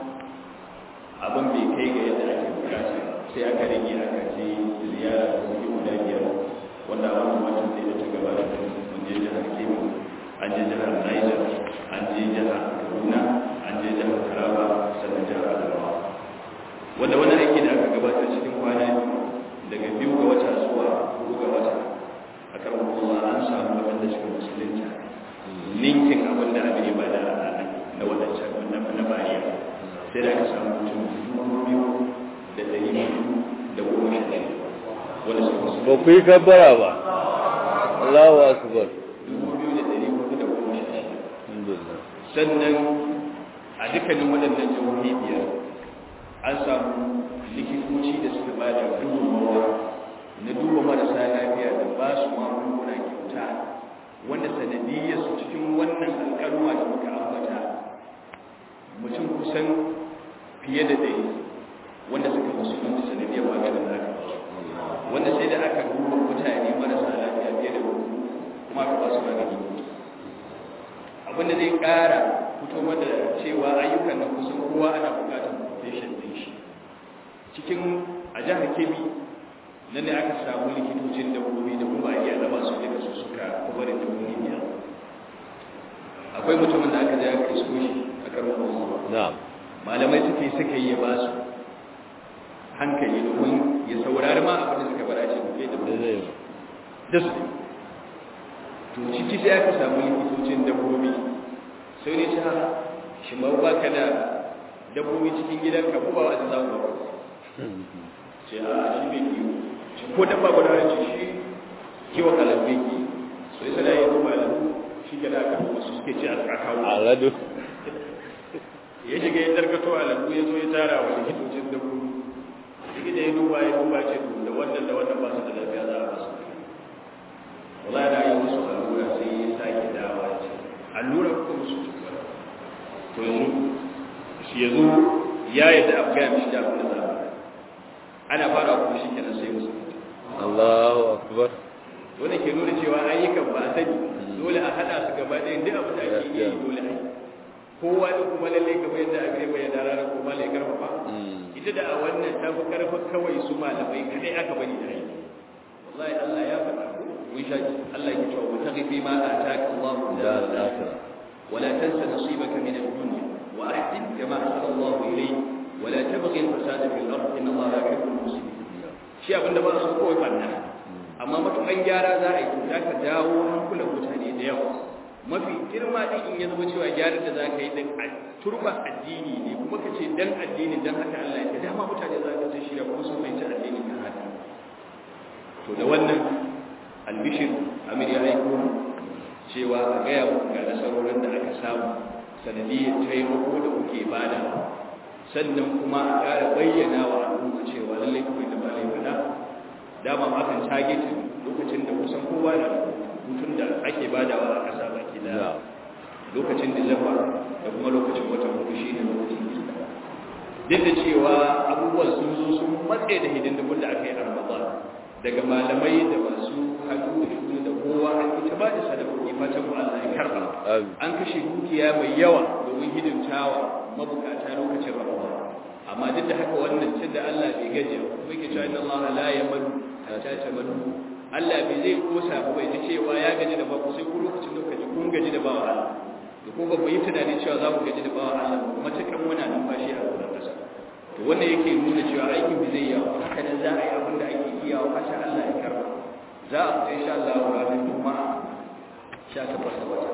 abin bai kai ga yadda ake bukata sai aka rage aka je ziyara da suke guda biyar wanda a wannan watan da ta gabata mun je jihar kebbi an je jihar niger an je jihar kaduna an je jihar taraba sannan jihar adamawa wanda wani aiki da aka gabatar cikin kwana daga biyu ga wata zuwa hudu ga wata a kan kuma an samu waɗanda suka musulunta ninkin abin da abin ba da na wadancan na bariya sai da aka samu mutum dubu biyu da ɗari biyu da goma sha ɗaya wanda suka ba musulunta ku yi kabbara ba Allahu akbar dubu biyu da ɗari hudu da goma sha ɗaya alhamdulillah sannan a dukkanin waɗannan jihohi biyar an samu likitoci da suka ba da gudunmawa na duba marasa lafiya da ba su magunguna kyauta wanda sanadiyyar su cikin wannan alƙaluma da muka ambata kusan fiye da ɗari wanda suka musulunci sanadiyar maganin da aka basu wanda sai da aka duba mutane marasa lafiya fiye da kuma aka basu magani abinda zai ƙara fito da cewa ayyukan nan kusan kowa ana buƙatar patient ɗin shi cikin a jihar kebbi nan ne aka samu likitocin dabbobi da kuma iya raba su daga su suka kwabarin dabbobi biyar akwai mutumin da aka ja aka isko shi a karon kuma malamai suke suka yi ya ba su hankali domin ya saurari ma abin da suka fara ce kai da da su to ciki sai aka samu likitocin dabbobi sai ne ta shi ma ba ka da dabbobi cikin gidan ka ko ba wa za ku ba ce a shi bai kiwo shi ko dabba guda da ce shi kiwon alambe ki so ya sana yi duba alambu shi ke da aka wasu suke ce a kawo aladu ya shiga ya tarkato alambu ya zo ya tara wa likitocin dabbobi likita ya duba ya duba ce da wannan da wannan ba su da lafiya za a ba su wala da yi musu allura sai ya sake dawa ya ce allura ko musu cutar to yanzu shi ya zo ya yi da abu gaya mishi da abin da za a ana fara kuma shi kenan sai musu Allahu akbar wanda ke nuna cewa ayyukan ba a sani dole a hada su gaba ɗaya duk abin da ake yi dole a yi kowa da kuma lalle kamar yadda a gare bai da ranar kuma lai karfafa ita da a wannan ta fi karfin kawai su malamai kadai aka bari da aiki wallahi Allah ya faɗa mun sha Allah ya cewa wata gifi ma a taka Allah da al-akhirah wala tansa nasibaka min ad-dunya wa ahsin kama ahsana Allah ilayk wala tabghi al-fasada fil ard inna Allah la yuhibbu al-mufsidin shi abinda ba su kawai banna amma matukan gyara za a yi to ka dawo hankulan mutane da yawa mafi girma din in ya zama cewa gyaran da za ka yi din a turba addini ne kuma ka ce dan addini dan haka Allah ya dama mutane za ka ta shirya kuma sun fahimci addini kan haka to da wannan albishir amir ya aiko cewa a gaya muku ga nasarorin da aka samu sanadiyyar taimako da kuke bada sannan kuma a ƙara bayyana wa al'umma cewa lallai kuma da ba laifina dama ma kan targetin lokacin da kusan kowa na hutun da ake badawa a ƙasa baki da lokacin disamba da kuma lokacin watan hudu shi ne lokacin ista duk da cewa abubuwan sun zo sun matse da hidindimun da aka yi a ramadan daga malamai da masu hannu da shuni da kowa an ita ba da sadakoki fatan mu Allah ya karba an kashe dukiya mai yawa domin hidimtawa mabukata lokacin ramadan amma duk da haka wannan cin da Allah bai gajiya kuma yake cewa inna Allah la yamalu hatta tamalu Allah bai zai kosa ba bai ji cewa ya gaji da baku sai ku lokacin da kaji kun gaji da bawa Allah da ko ba mu yi tunani cewa za mu gaji da bawa Allah kuma cikin muna numfashi a wannan kasa to wannan yake nuna cewa aikin bai zai yawa haka nan za a yi abin da ake iya wa kasha Allah ya karba za a fita insha Allah ranar juma'a 18 da wata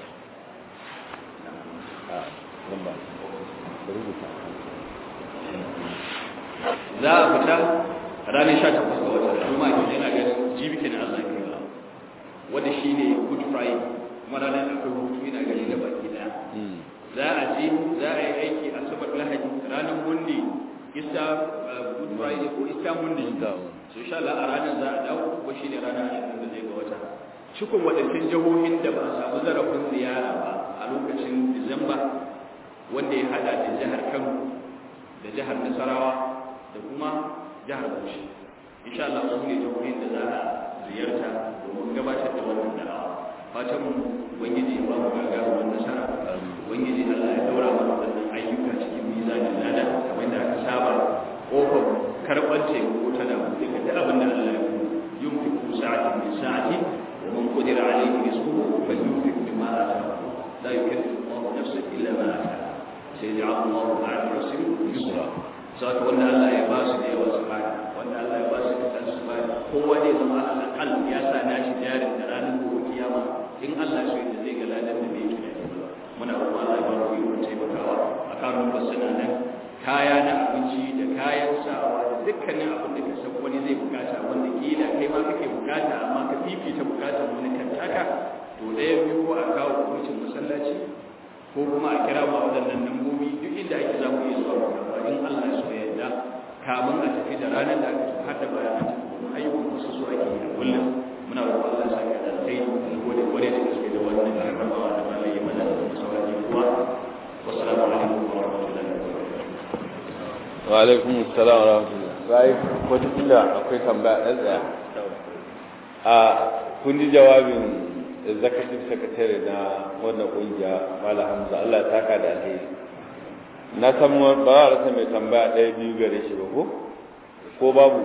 za a fita ranar 18 ga wata juma'a ke yana ganin jibi kenan Allah ya karba wanda shine good friday kuma ranar akwai hutu yana gani da baki daya za a je za a yi aiki a sabar lahadi ranar monday ista good friday ko ista monday so insha Allah a ranar za a dawo kuma shine ranar 21 ga wata cikin waɗancan jihohin da ba a samu zarafin ziyara ba a lokacin disamba wanda ya hada da jihar kano da jihar nasarawa da kuma jihar bauchi insha Allah su ne jihohin da za a ziyarta domin gabatar da wannan da'awa fatan mu ubangiji ya ba mu gagarumar nasara ubangiji Allah ya daura mana wannan ayyuka cikin mizanin lada kamar da aka saba kofar karɓar taimako tana buɗe ga duk abin da Allah ya yi yunfiku sa'atin min sa'ati wa man qadira alayhi rizquhu falyunfiq mimma ataahu la yukallifu Allahu nafsan illa ma ataaha sayaj'alu Allahu ba'da usrin yusra saka wanda Allah ya ba su da yawa su bani wanda Allah ya ba su da su bani kowa ne zama al'aqal ya sa nashi jarin da ranar gobe kiyama in Allah so yadda zai ga ladan da bai tunani ba muna roƙon Allah ya ba mu ikon taimakawa a kanun basana nan kaya na abinci da kayan sawa da dukkanin abin da ka san wani zai bukata wanda kila kai ma kake bukata amma ka fifita bukatar wani kan taka to ɗaya biyu ko a kawo kwamitin masallaci ko kuma a kira ma waɗannan lambobi duk inda ake za mu iya zuwa mu karɓa in Allah ya so ya yarda kamun a tafi da ranar da aka tafi har da bayan an tafi kuma ayyukan wasu su ake yi a kullum muna roƙon Allah ya saka da kai da gode gode da gaske da wannan karɓawa da malai mana da sauran kuwa wassalamu alaikum wa rahmatullahi wa alaikum assalam wa rahmatullah sai wata kila akwai tambaya ɗan tsaya a kun ji jawabin executive secretary na wannan kungiya Malam Hamza Allah ya saka da alheri na san ba za a rasa mai tambaya ɗaya biyu gare shi ba ko ko babu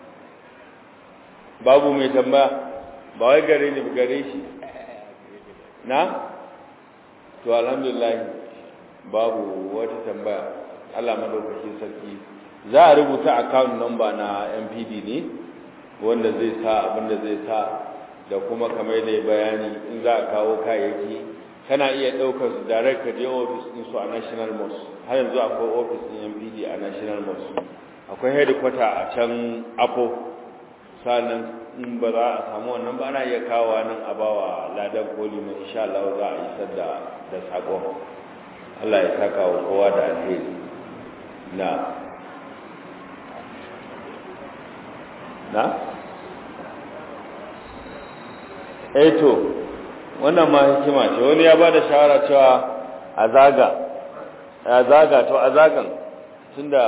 babu mai tambaya ba wai gare ni ba gare shi na to alhamdulillah babu wata tambaya Allah madaukakin sarki za a rubuta account number na MPD ne wanda zai sa abinda zai sa da kuma kamar da bayani in za a kawo kayayyaki kana iya ɗaukar su direct ka je office din su a National Mosque har yanzu akwai office din MPD a National Mosque akwai headquarter a can Apo sannan in ba za a samu wannan ba ana iya kawo nan a bawa ladan koli mai insha Allah za a isar da da sakon Allah ya saka wa kowa da alheri na na eh to wannan ma hikima ce wani ya bada shawara cewa a zaga a zaga to a zagan tunda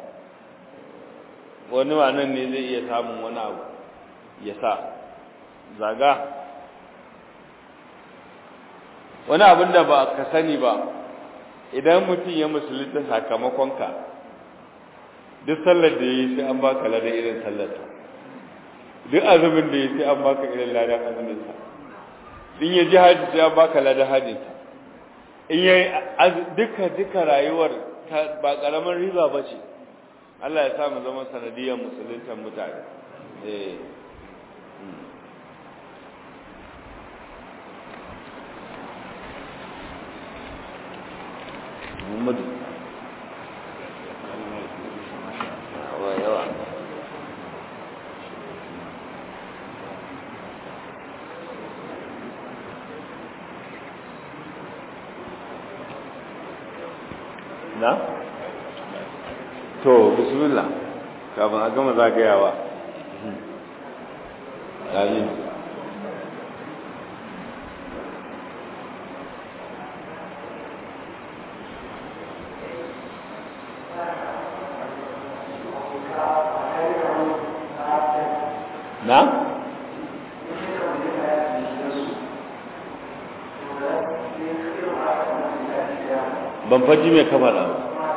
wani nan ne zai iya samun wani abu ya sa zaga wani abin da ba ka sani ba idan mutum ya musulunta sakamakonka duk sallar da ya yi sai an baka ladan irin sallarta duk azumin da ya sai an baka irin ladan azuminsa in ya ji haji sai an baka ladan hajinsa in ya yi duka duka rayuwar ba ƙaramin riba ba ce Allah ya sa mu zama sanadiyar musuluntan mutane eh Muhammadu yawa na? to bismillah kafin a gama zagayawa yayin na? ban faji mai kamar ba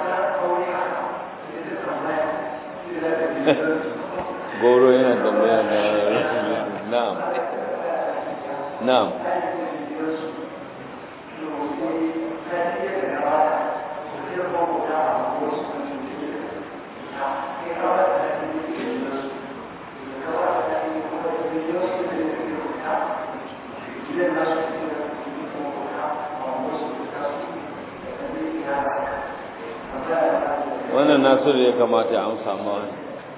goro yana tambaya na na'am na'am wannan nasiru ya kamata ya amsa ma wani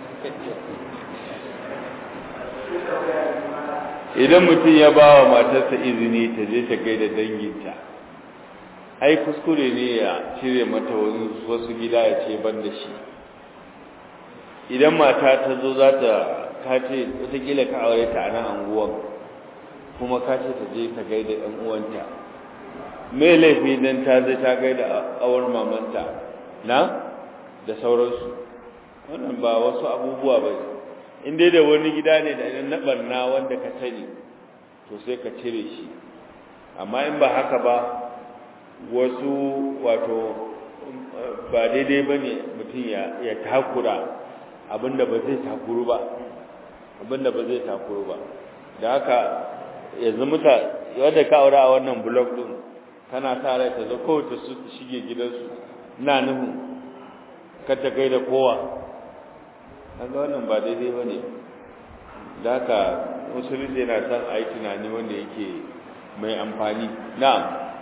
idan mutum ya ba wa matarsa izini ta je ta gaida danginta ai kuskure ne ya cire mata wasu gida ya ce ban da shi idan mata ta zo za ta kace watakila ka aure ta a nan anguwan kuma ka ce ta je ta gaida ɗan uwanta mai laifi don ta zai ta gaida awar mamanta na da sauransu wannan ba wasu abubuwa ba in dai da wani gida ne da idan na barna wanda ka sani to sai ka cire shi amma in ba haka ba wasu wato ba daidai ba ne mutum ya takura abinda ba zai takuru ba abinda ba zai takuru ba da haka yanzu muta wadda ka aure a wannan blog din kana sa rai ta zo kowace su shige gidansu na nufin ka ta kai da kowa kaga wannan ba daidai ba ne da haka musulunci yana son a yi tunani wanda yake mai amfani na'am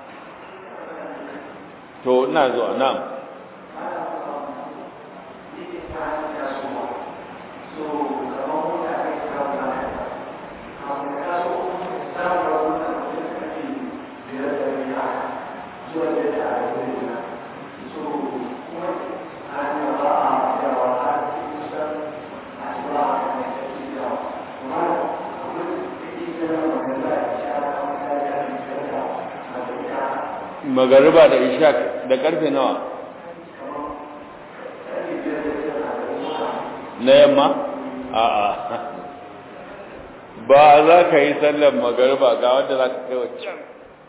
to ina zuwa na'am magariba da ishaq da karfe nawa na yamma a'a ba za ka yi sallar magariba ga wanda za ka kai wancan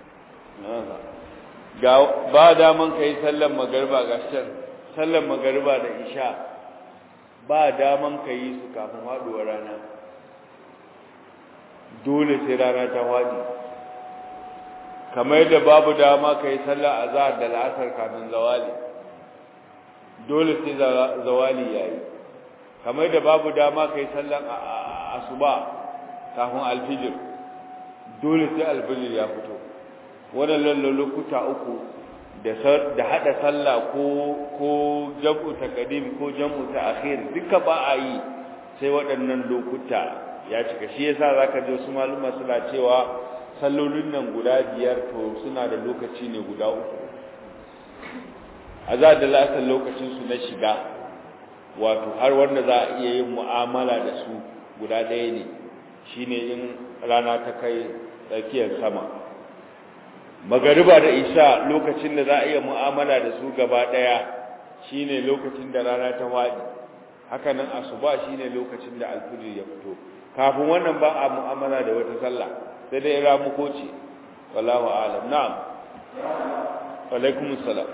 ga ba daman ka yi sallar magariba ga can sallar magariba da isha ba daman ka yi su kafin haɗuwar rana dole sai rana ta waɗi kamar yadda babu dama ka yi sallar azahar da la'asar kafin zawali dole sai zawali ya yi kamar yadda babu dama ka yi sallar asuba kafin alfijir dole sai alfijir ya fito waɗannan lokuta uku da haɗa sallah ko ko jam'u taqdim ko jam'u ta'khir duka ba a yi sai waɗannan lokuta ya cika shi yasa zaka je su maluma suna cewa sallolin nan guda biyar to suna da lokaci ne guda uku azza da la'asar lokacin su na shiga wato har wanda za a iya yin mu'amala da su guda ɗaya ne shine in rana ta kai tsakiyar sama magariba da isha lokacin da za a iya mu'amala da su gaba ɗaya shine lokacin da rana ta waɗi haka nan asuba shine lokacin da alfijir ya fito kafin wannan ba a mu'amala da wata sallah sai dai ramuko ce wallahu a'lam na'am wa alaikumus salam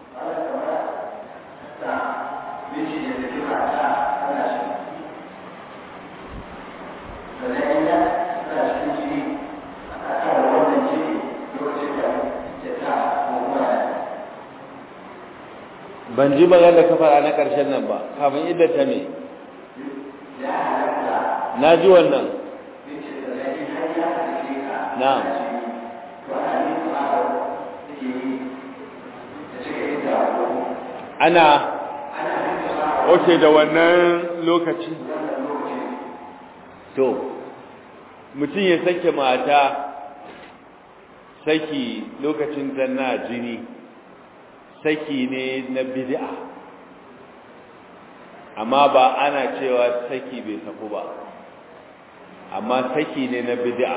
ban ji magana da ka fara na ƙarshen nan ba kafin idda ta me na ji wannan na'am ana oke da wannan lokaci to mutum ya sake mata saki lokacin zanna jini saki ne na bid'a amma ba ana cewa saki bai saku ba amma saki ne na bid'a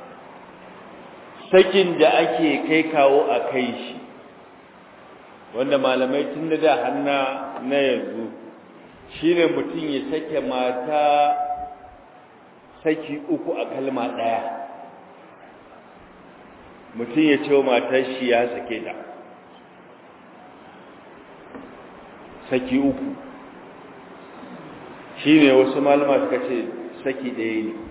sakin da ake kai kawo a kai shi wanda malamai tun da da hanna na yanzu shine mutum ya sake mata saki uku a kalma ɗaya mutum ya ce wa matar shi ya sake ta saki uku shine wasu malama suka ce saki ɗaya ne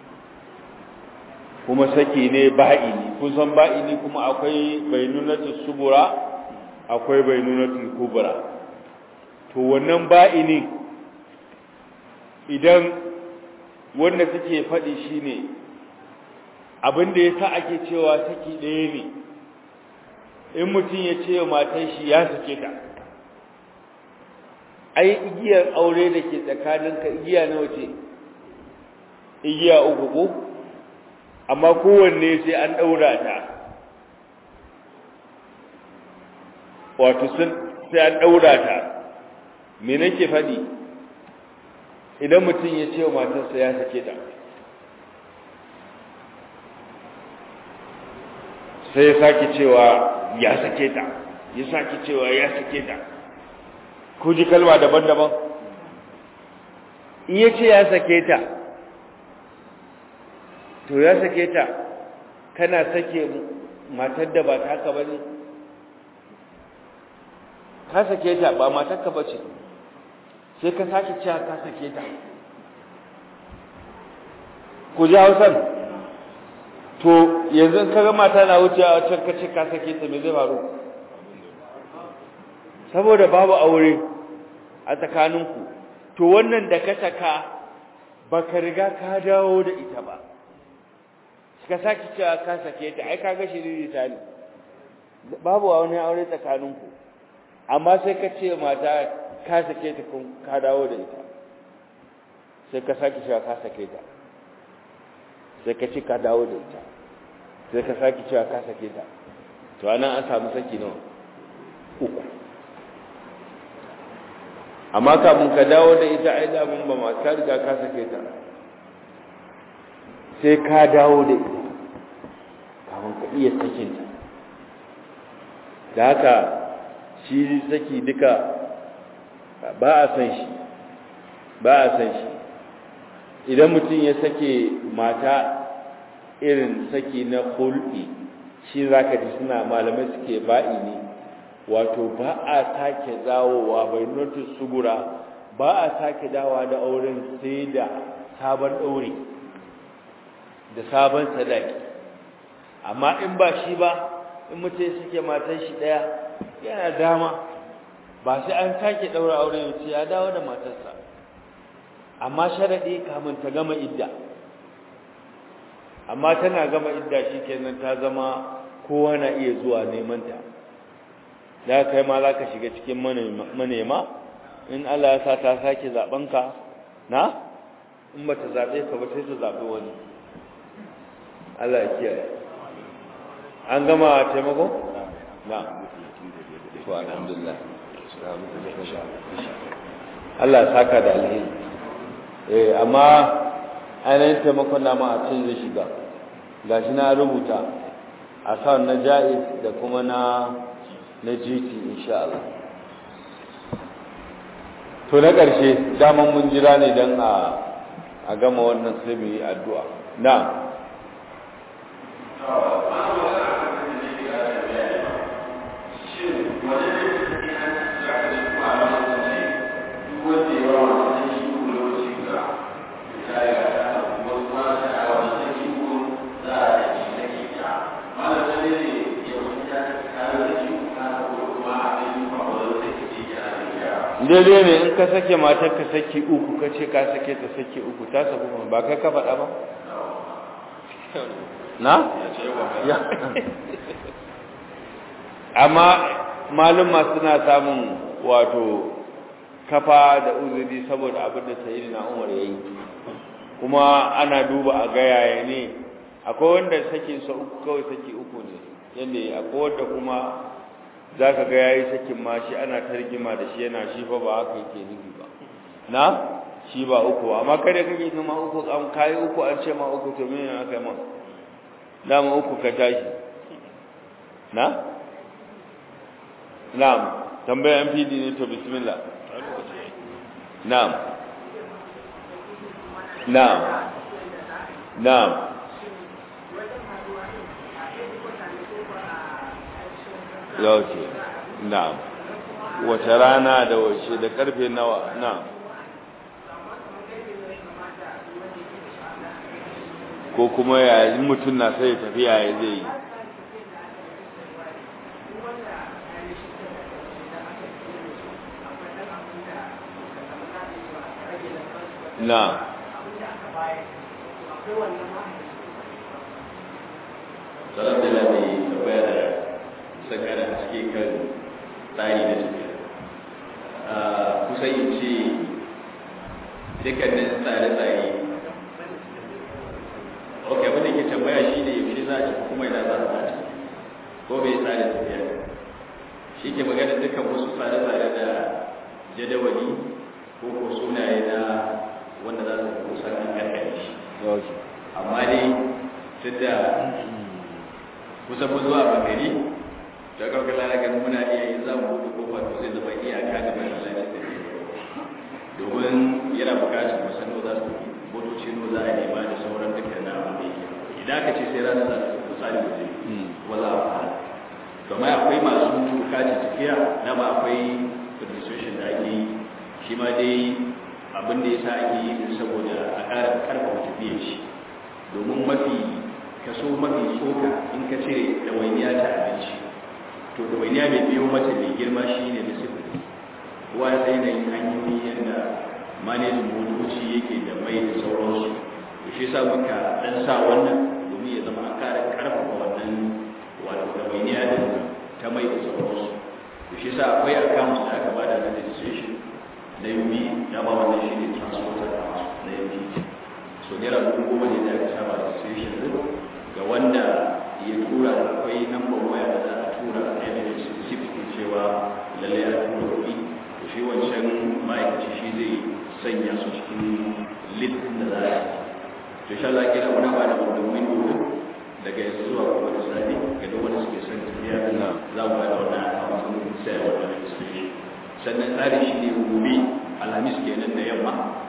kuma saki ne ba'ini kun san ba'ini kuma akwai bainunatul subura akwai bainunatul kubra to wannan ba'ini idan wanda suke faɗi shine abin da yasa ake cewa saki ɗaya ne in mutum ya ce wa matan shi ya sake ta ai igiyar aure da ke tsakaninka igiya nawa ce igiya uku ko amma kowanne sai an ɗaura ta wato sai an ɗaura ta me nake faɗi idan mutum ya ce wa matarsa ya sake ta sai ya sake cewa ya sake ta ya sake cewa ya sake ta ko ji kalma daban-daban in ya ce ya sake ta to ya sake ta kana sake matar da ba ta haka ba ne ka sake ta ba matarka ba ce sai ka sake cewa ka sake ta ku ji hausan to yanzu ka ga mata na wuce a can ka ce ka sake ta me zai faru saboda babu aure a tsakaninku to wannan da ka saka baka riga ka dawo da ita ba ka saki cewa ka sake ta ai kaga shiriri ta ne babu wani aure tsakaninku amma sai ka ce mata ka sake ta kun ka dawo da ita sai ka saki cewa ka sake ta sai ka ce ka dawo da ita sai ka saki cewa ka sake ta to anan an samu saki nawa uku amma kafin ka dawo da ita ai da mun ba ma ka riga ka sake ta sai ka dawo da ita kafin ka iya sakin ta da haka shi saki duka ba a san shi ba a san shi idan mutum ya sake mata irin saki na hulɗi shi za ka ji suna malamai suke ba'i ne wato ba a sake dawowa bai notis sugura ba a sake dawa da auren sai da sabon ɗaure da sabon sadaki amma in ba shi ba in mutum ya sake matan shi ɗaya yana dama ba sai an sake ɗaura aure ya ce ya dawo da matarsa amma sharaɗi kamun ta gama idda amma tana gama idda shi kenan ta zama kowa na iya zuwa neman ta da kai ma za ka shiga cikin manema in Allah ya sa ta sake zaɓenka na in ba ta zaɓe ka ba sai ta zaɓi wani Allah ya kiyaye an gama taimako? na to alhamdulillah Allah ya saka da alheri eh amma ainihin taimakon nama a cikin zai shiga gashi na rubuta a kan na ja'iz da kuma na na GT insha Allah to na ƙarshe daman mun jira ne don a a gama wannan sai mu yi addu'a na daidai ne in ka sake matar ka saki uku ka ce ka sake ta saki uku ta sabu ba kai ka faɗa ba na? amma malumma suna samun wato kafa da uzuri saboda abin da sayi na umar ya yi kuma ana duba a gayaya ne akwai wanda sake sa uku kawai saki uku ne yadda akwai wanda kuma za ka ga ya yi sakin ma shi ana targima da shi yana shi fa ba haka yake nufi ba na shi ba uku amma kada kake kuma uku an kayi uku an ce ma uku to me ne aka yi ma dama uku ka tashi na na'am tambaya MPD ne to bismillah na'am na'am na'am yauke na'am wace rana da wace da karfe nawa na'am ko kuma yayin mutum na sai tafiya ya zai yi na salam da lafi tambaya da sakara a cikin kan tsari da tafiya kusan yin ce dukkanin tsare-tsare ok abin da ke tambaya shi ne yaushe za a ci kuma ina za a tafi ko bai tsarin tafiya shi ke magana dukkan wasu tsare-tsare da jadawali ko ko sunaye na wanda za su kusan an karkare shi amma dai tun da kusan mun zuwa bagari ta kawai lara ganin muna iya yin za mu buɗe kofa to zai zama iyaka ga mai lalace da domin yana bukatar musano za su motoci no za a nema da sauran dukkan na abin da yake idan aka ce sai ranar za su misali waje kuma za a fara domin akwai masu bukatar tafiya na ma akwai registration da ake yi shi ma dai abin da ya sa ake yi saboda a ƙara ƙarfafa tafiyar shi domin mafi kaso mafi tsoka in ka ce ɗawainiya ta abinci to ɗawainiya mai biyo mata mai girma shi ne na sifiri kowa ya sai na yin hanyoyi yadda manajin motoci yake da mai da sauransu to shi sa muka ɗan sa wannan domin ya zama a ƙara ƙarfafa wannan wato ɗawainiya da ta mai da sauransu to shi sa akwai account da aka bada na registration na yumi dama wannan shi ne transporter account na yumi so naira dubu goma ne da aka saba registration din ga wanda ya tura da akwai nambar waya da za a tura evidence specific cewa lalle ya tura kuɗi to shi wancan ma'aikaci shi zai sanya su cikin list da za a yi to sha Allah kira wani ba da domin domin daga yanzu zuwa kuma da sani ga duk wanda suke son tafiya za mu ba da wannan akawun sai wannan registration sannan tsari shi ne gobe alhamis kenan da yamma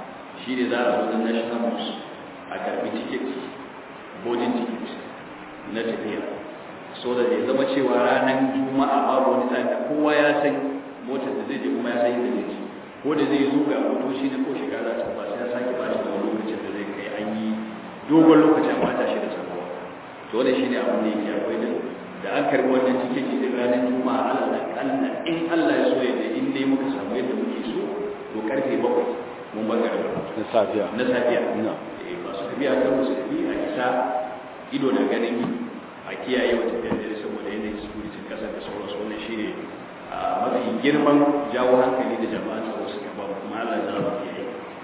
shi ne za a zo na national mosque a karbi ticket boarding ticket na tafiya so da ya zama cewa ranar juma'a babu wani tsari da kowa ya san motar da zai je kuma ya san yadda zai ci ko da zai zo ga motoci na ko shiga za ta ba sai ya sake ba shi da wani lokacin da zai kai an yi dogon lokacin a bata shi da sabuwa to wannan shine abin da yake akwai da da an karbi wannan tiketi da ranar juma'a Allah da kalla in Allah ya so yadda in dai muka samu yadda muke so to karfe bakwai mun bar garin na safiya na safiya na eh masu tafiya kan musulmi a isa ido da ganin a kiyaye wa tafiyar dare saboda yanayin security kasar da sauransu wannan shine a mafi girman jawo hankali da jama'a tsaro suka ba mu kuma Allah ya zama ke yi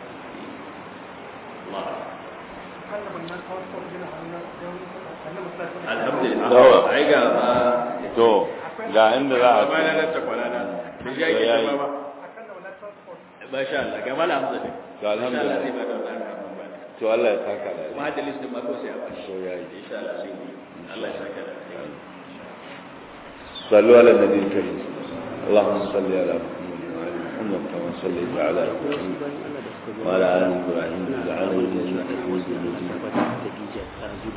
Allah alhamdulillah ai ga ba to ga inda za a ba na nan ta kwana na da ya yi yayi. ba ba sha Allah ga mala hamza ne To, alhamdulillah. Insha Allah zai ba da wannan abin ba to Allah ya saka da kuma da list din ma ko sai a bashi to yayi insha Allah sai mu yi. Allah ya saka da alheri. صلوا على النبي الكريم اللهم صل على محمد وعلى محمد كما صليت على ابراهيم وعلى ال ابراهيم في العالمين انك حميد مجيد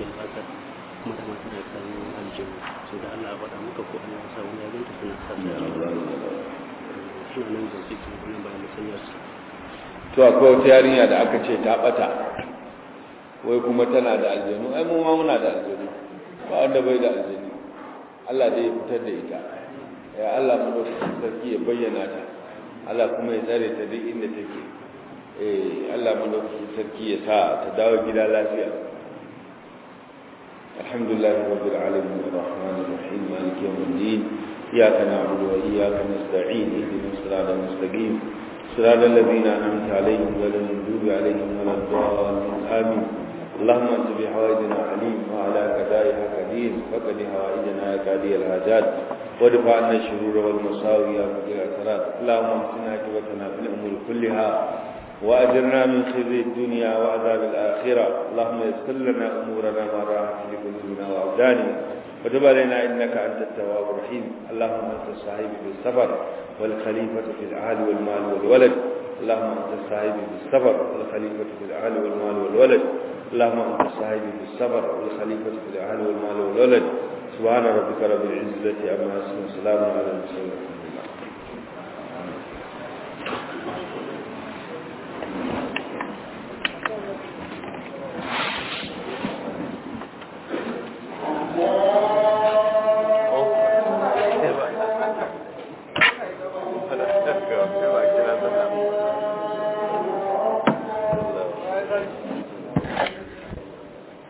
to akwai wata yarinya da aka ce ta bata wai kuma tana da aljanu ai mu ma muna da aljanu ba wanda bai da aljanu Allah dai ya fitar da ita ya Allah mu sarki ya bayyana ta Allah kuma ya tsare ta duk inda take eh Allah mu sarki ya sa ta dawo gida lafiya alhamdulillahi rabbil alamin arrahmanir rahim maliki yawmiddin iyyaka na'budu wa iyyaka nasta'in ihdinas siratal mustaqim صراط الذين أنعمت عليهم غير المغضوب عليهم ولا الضالين آمين اللهم انت بحوائجنا عليم وعلى قضائها قدير فقد حوائجنا يا قاضي الحاجات وادفع عنا الشرور والمساوي يا مقيل الأثرات اللهم اهدنا عاقبتنا في الأمور كلها وأجرنا من خزي الدنيا وعذاب الآخرة اللهم يسر لنا أمورنا ما راحت لقلوبنا وأبداننا وتب علينا إنك أنت التواب الرحيم اللهم أنت الصاحب بالسفر والخليفة في الأهل والمال والولد اللهم أنت الصاحب بالسفر والخليفة في الأهل والمال والولد اللهم أنت الصاحب بالسفر والخليفة في الأهل والمال والولد سبحان ربك رب العزة عما يصفون وسلام على المرسلين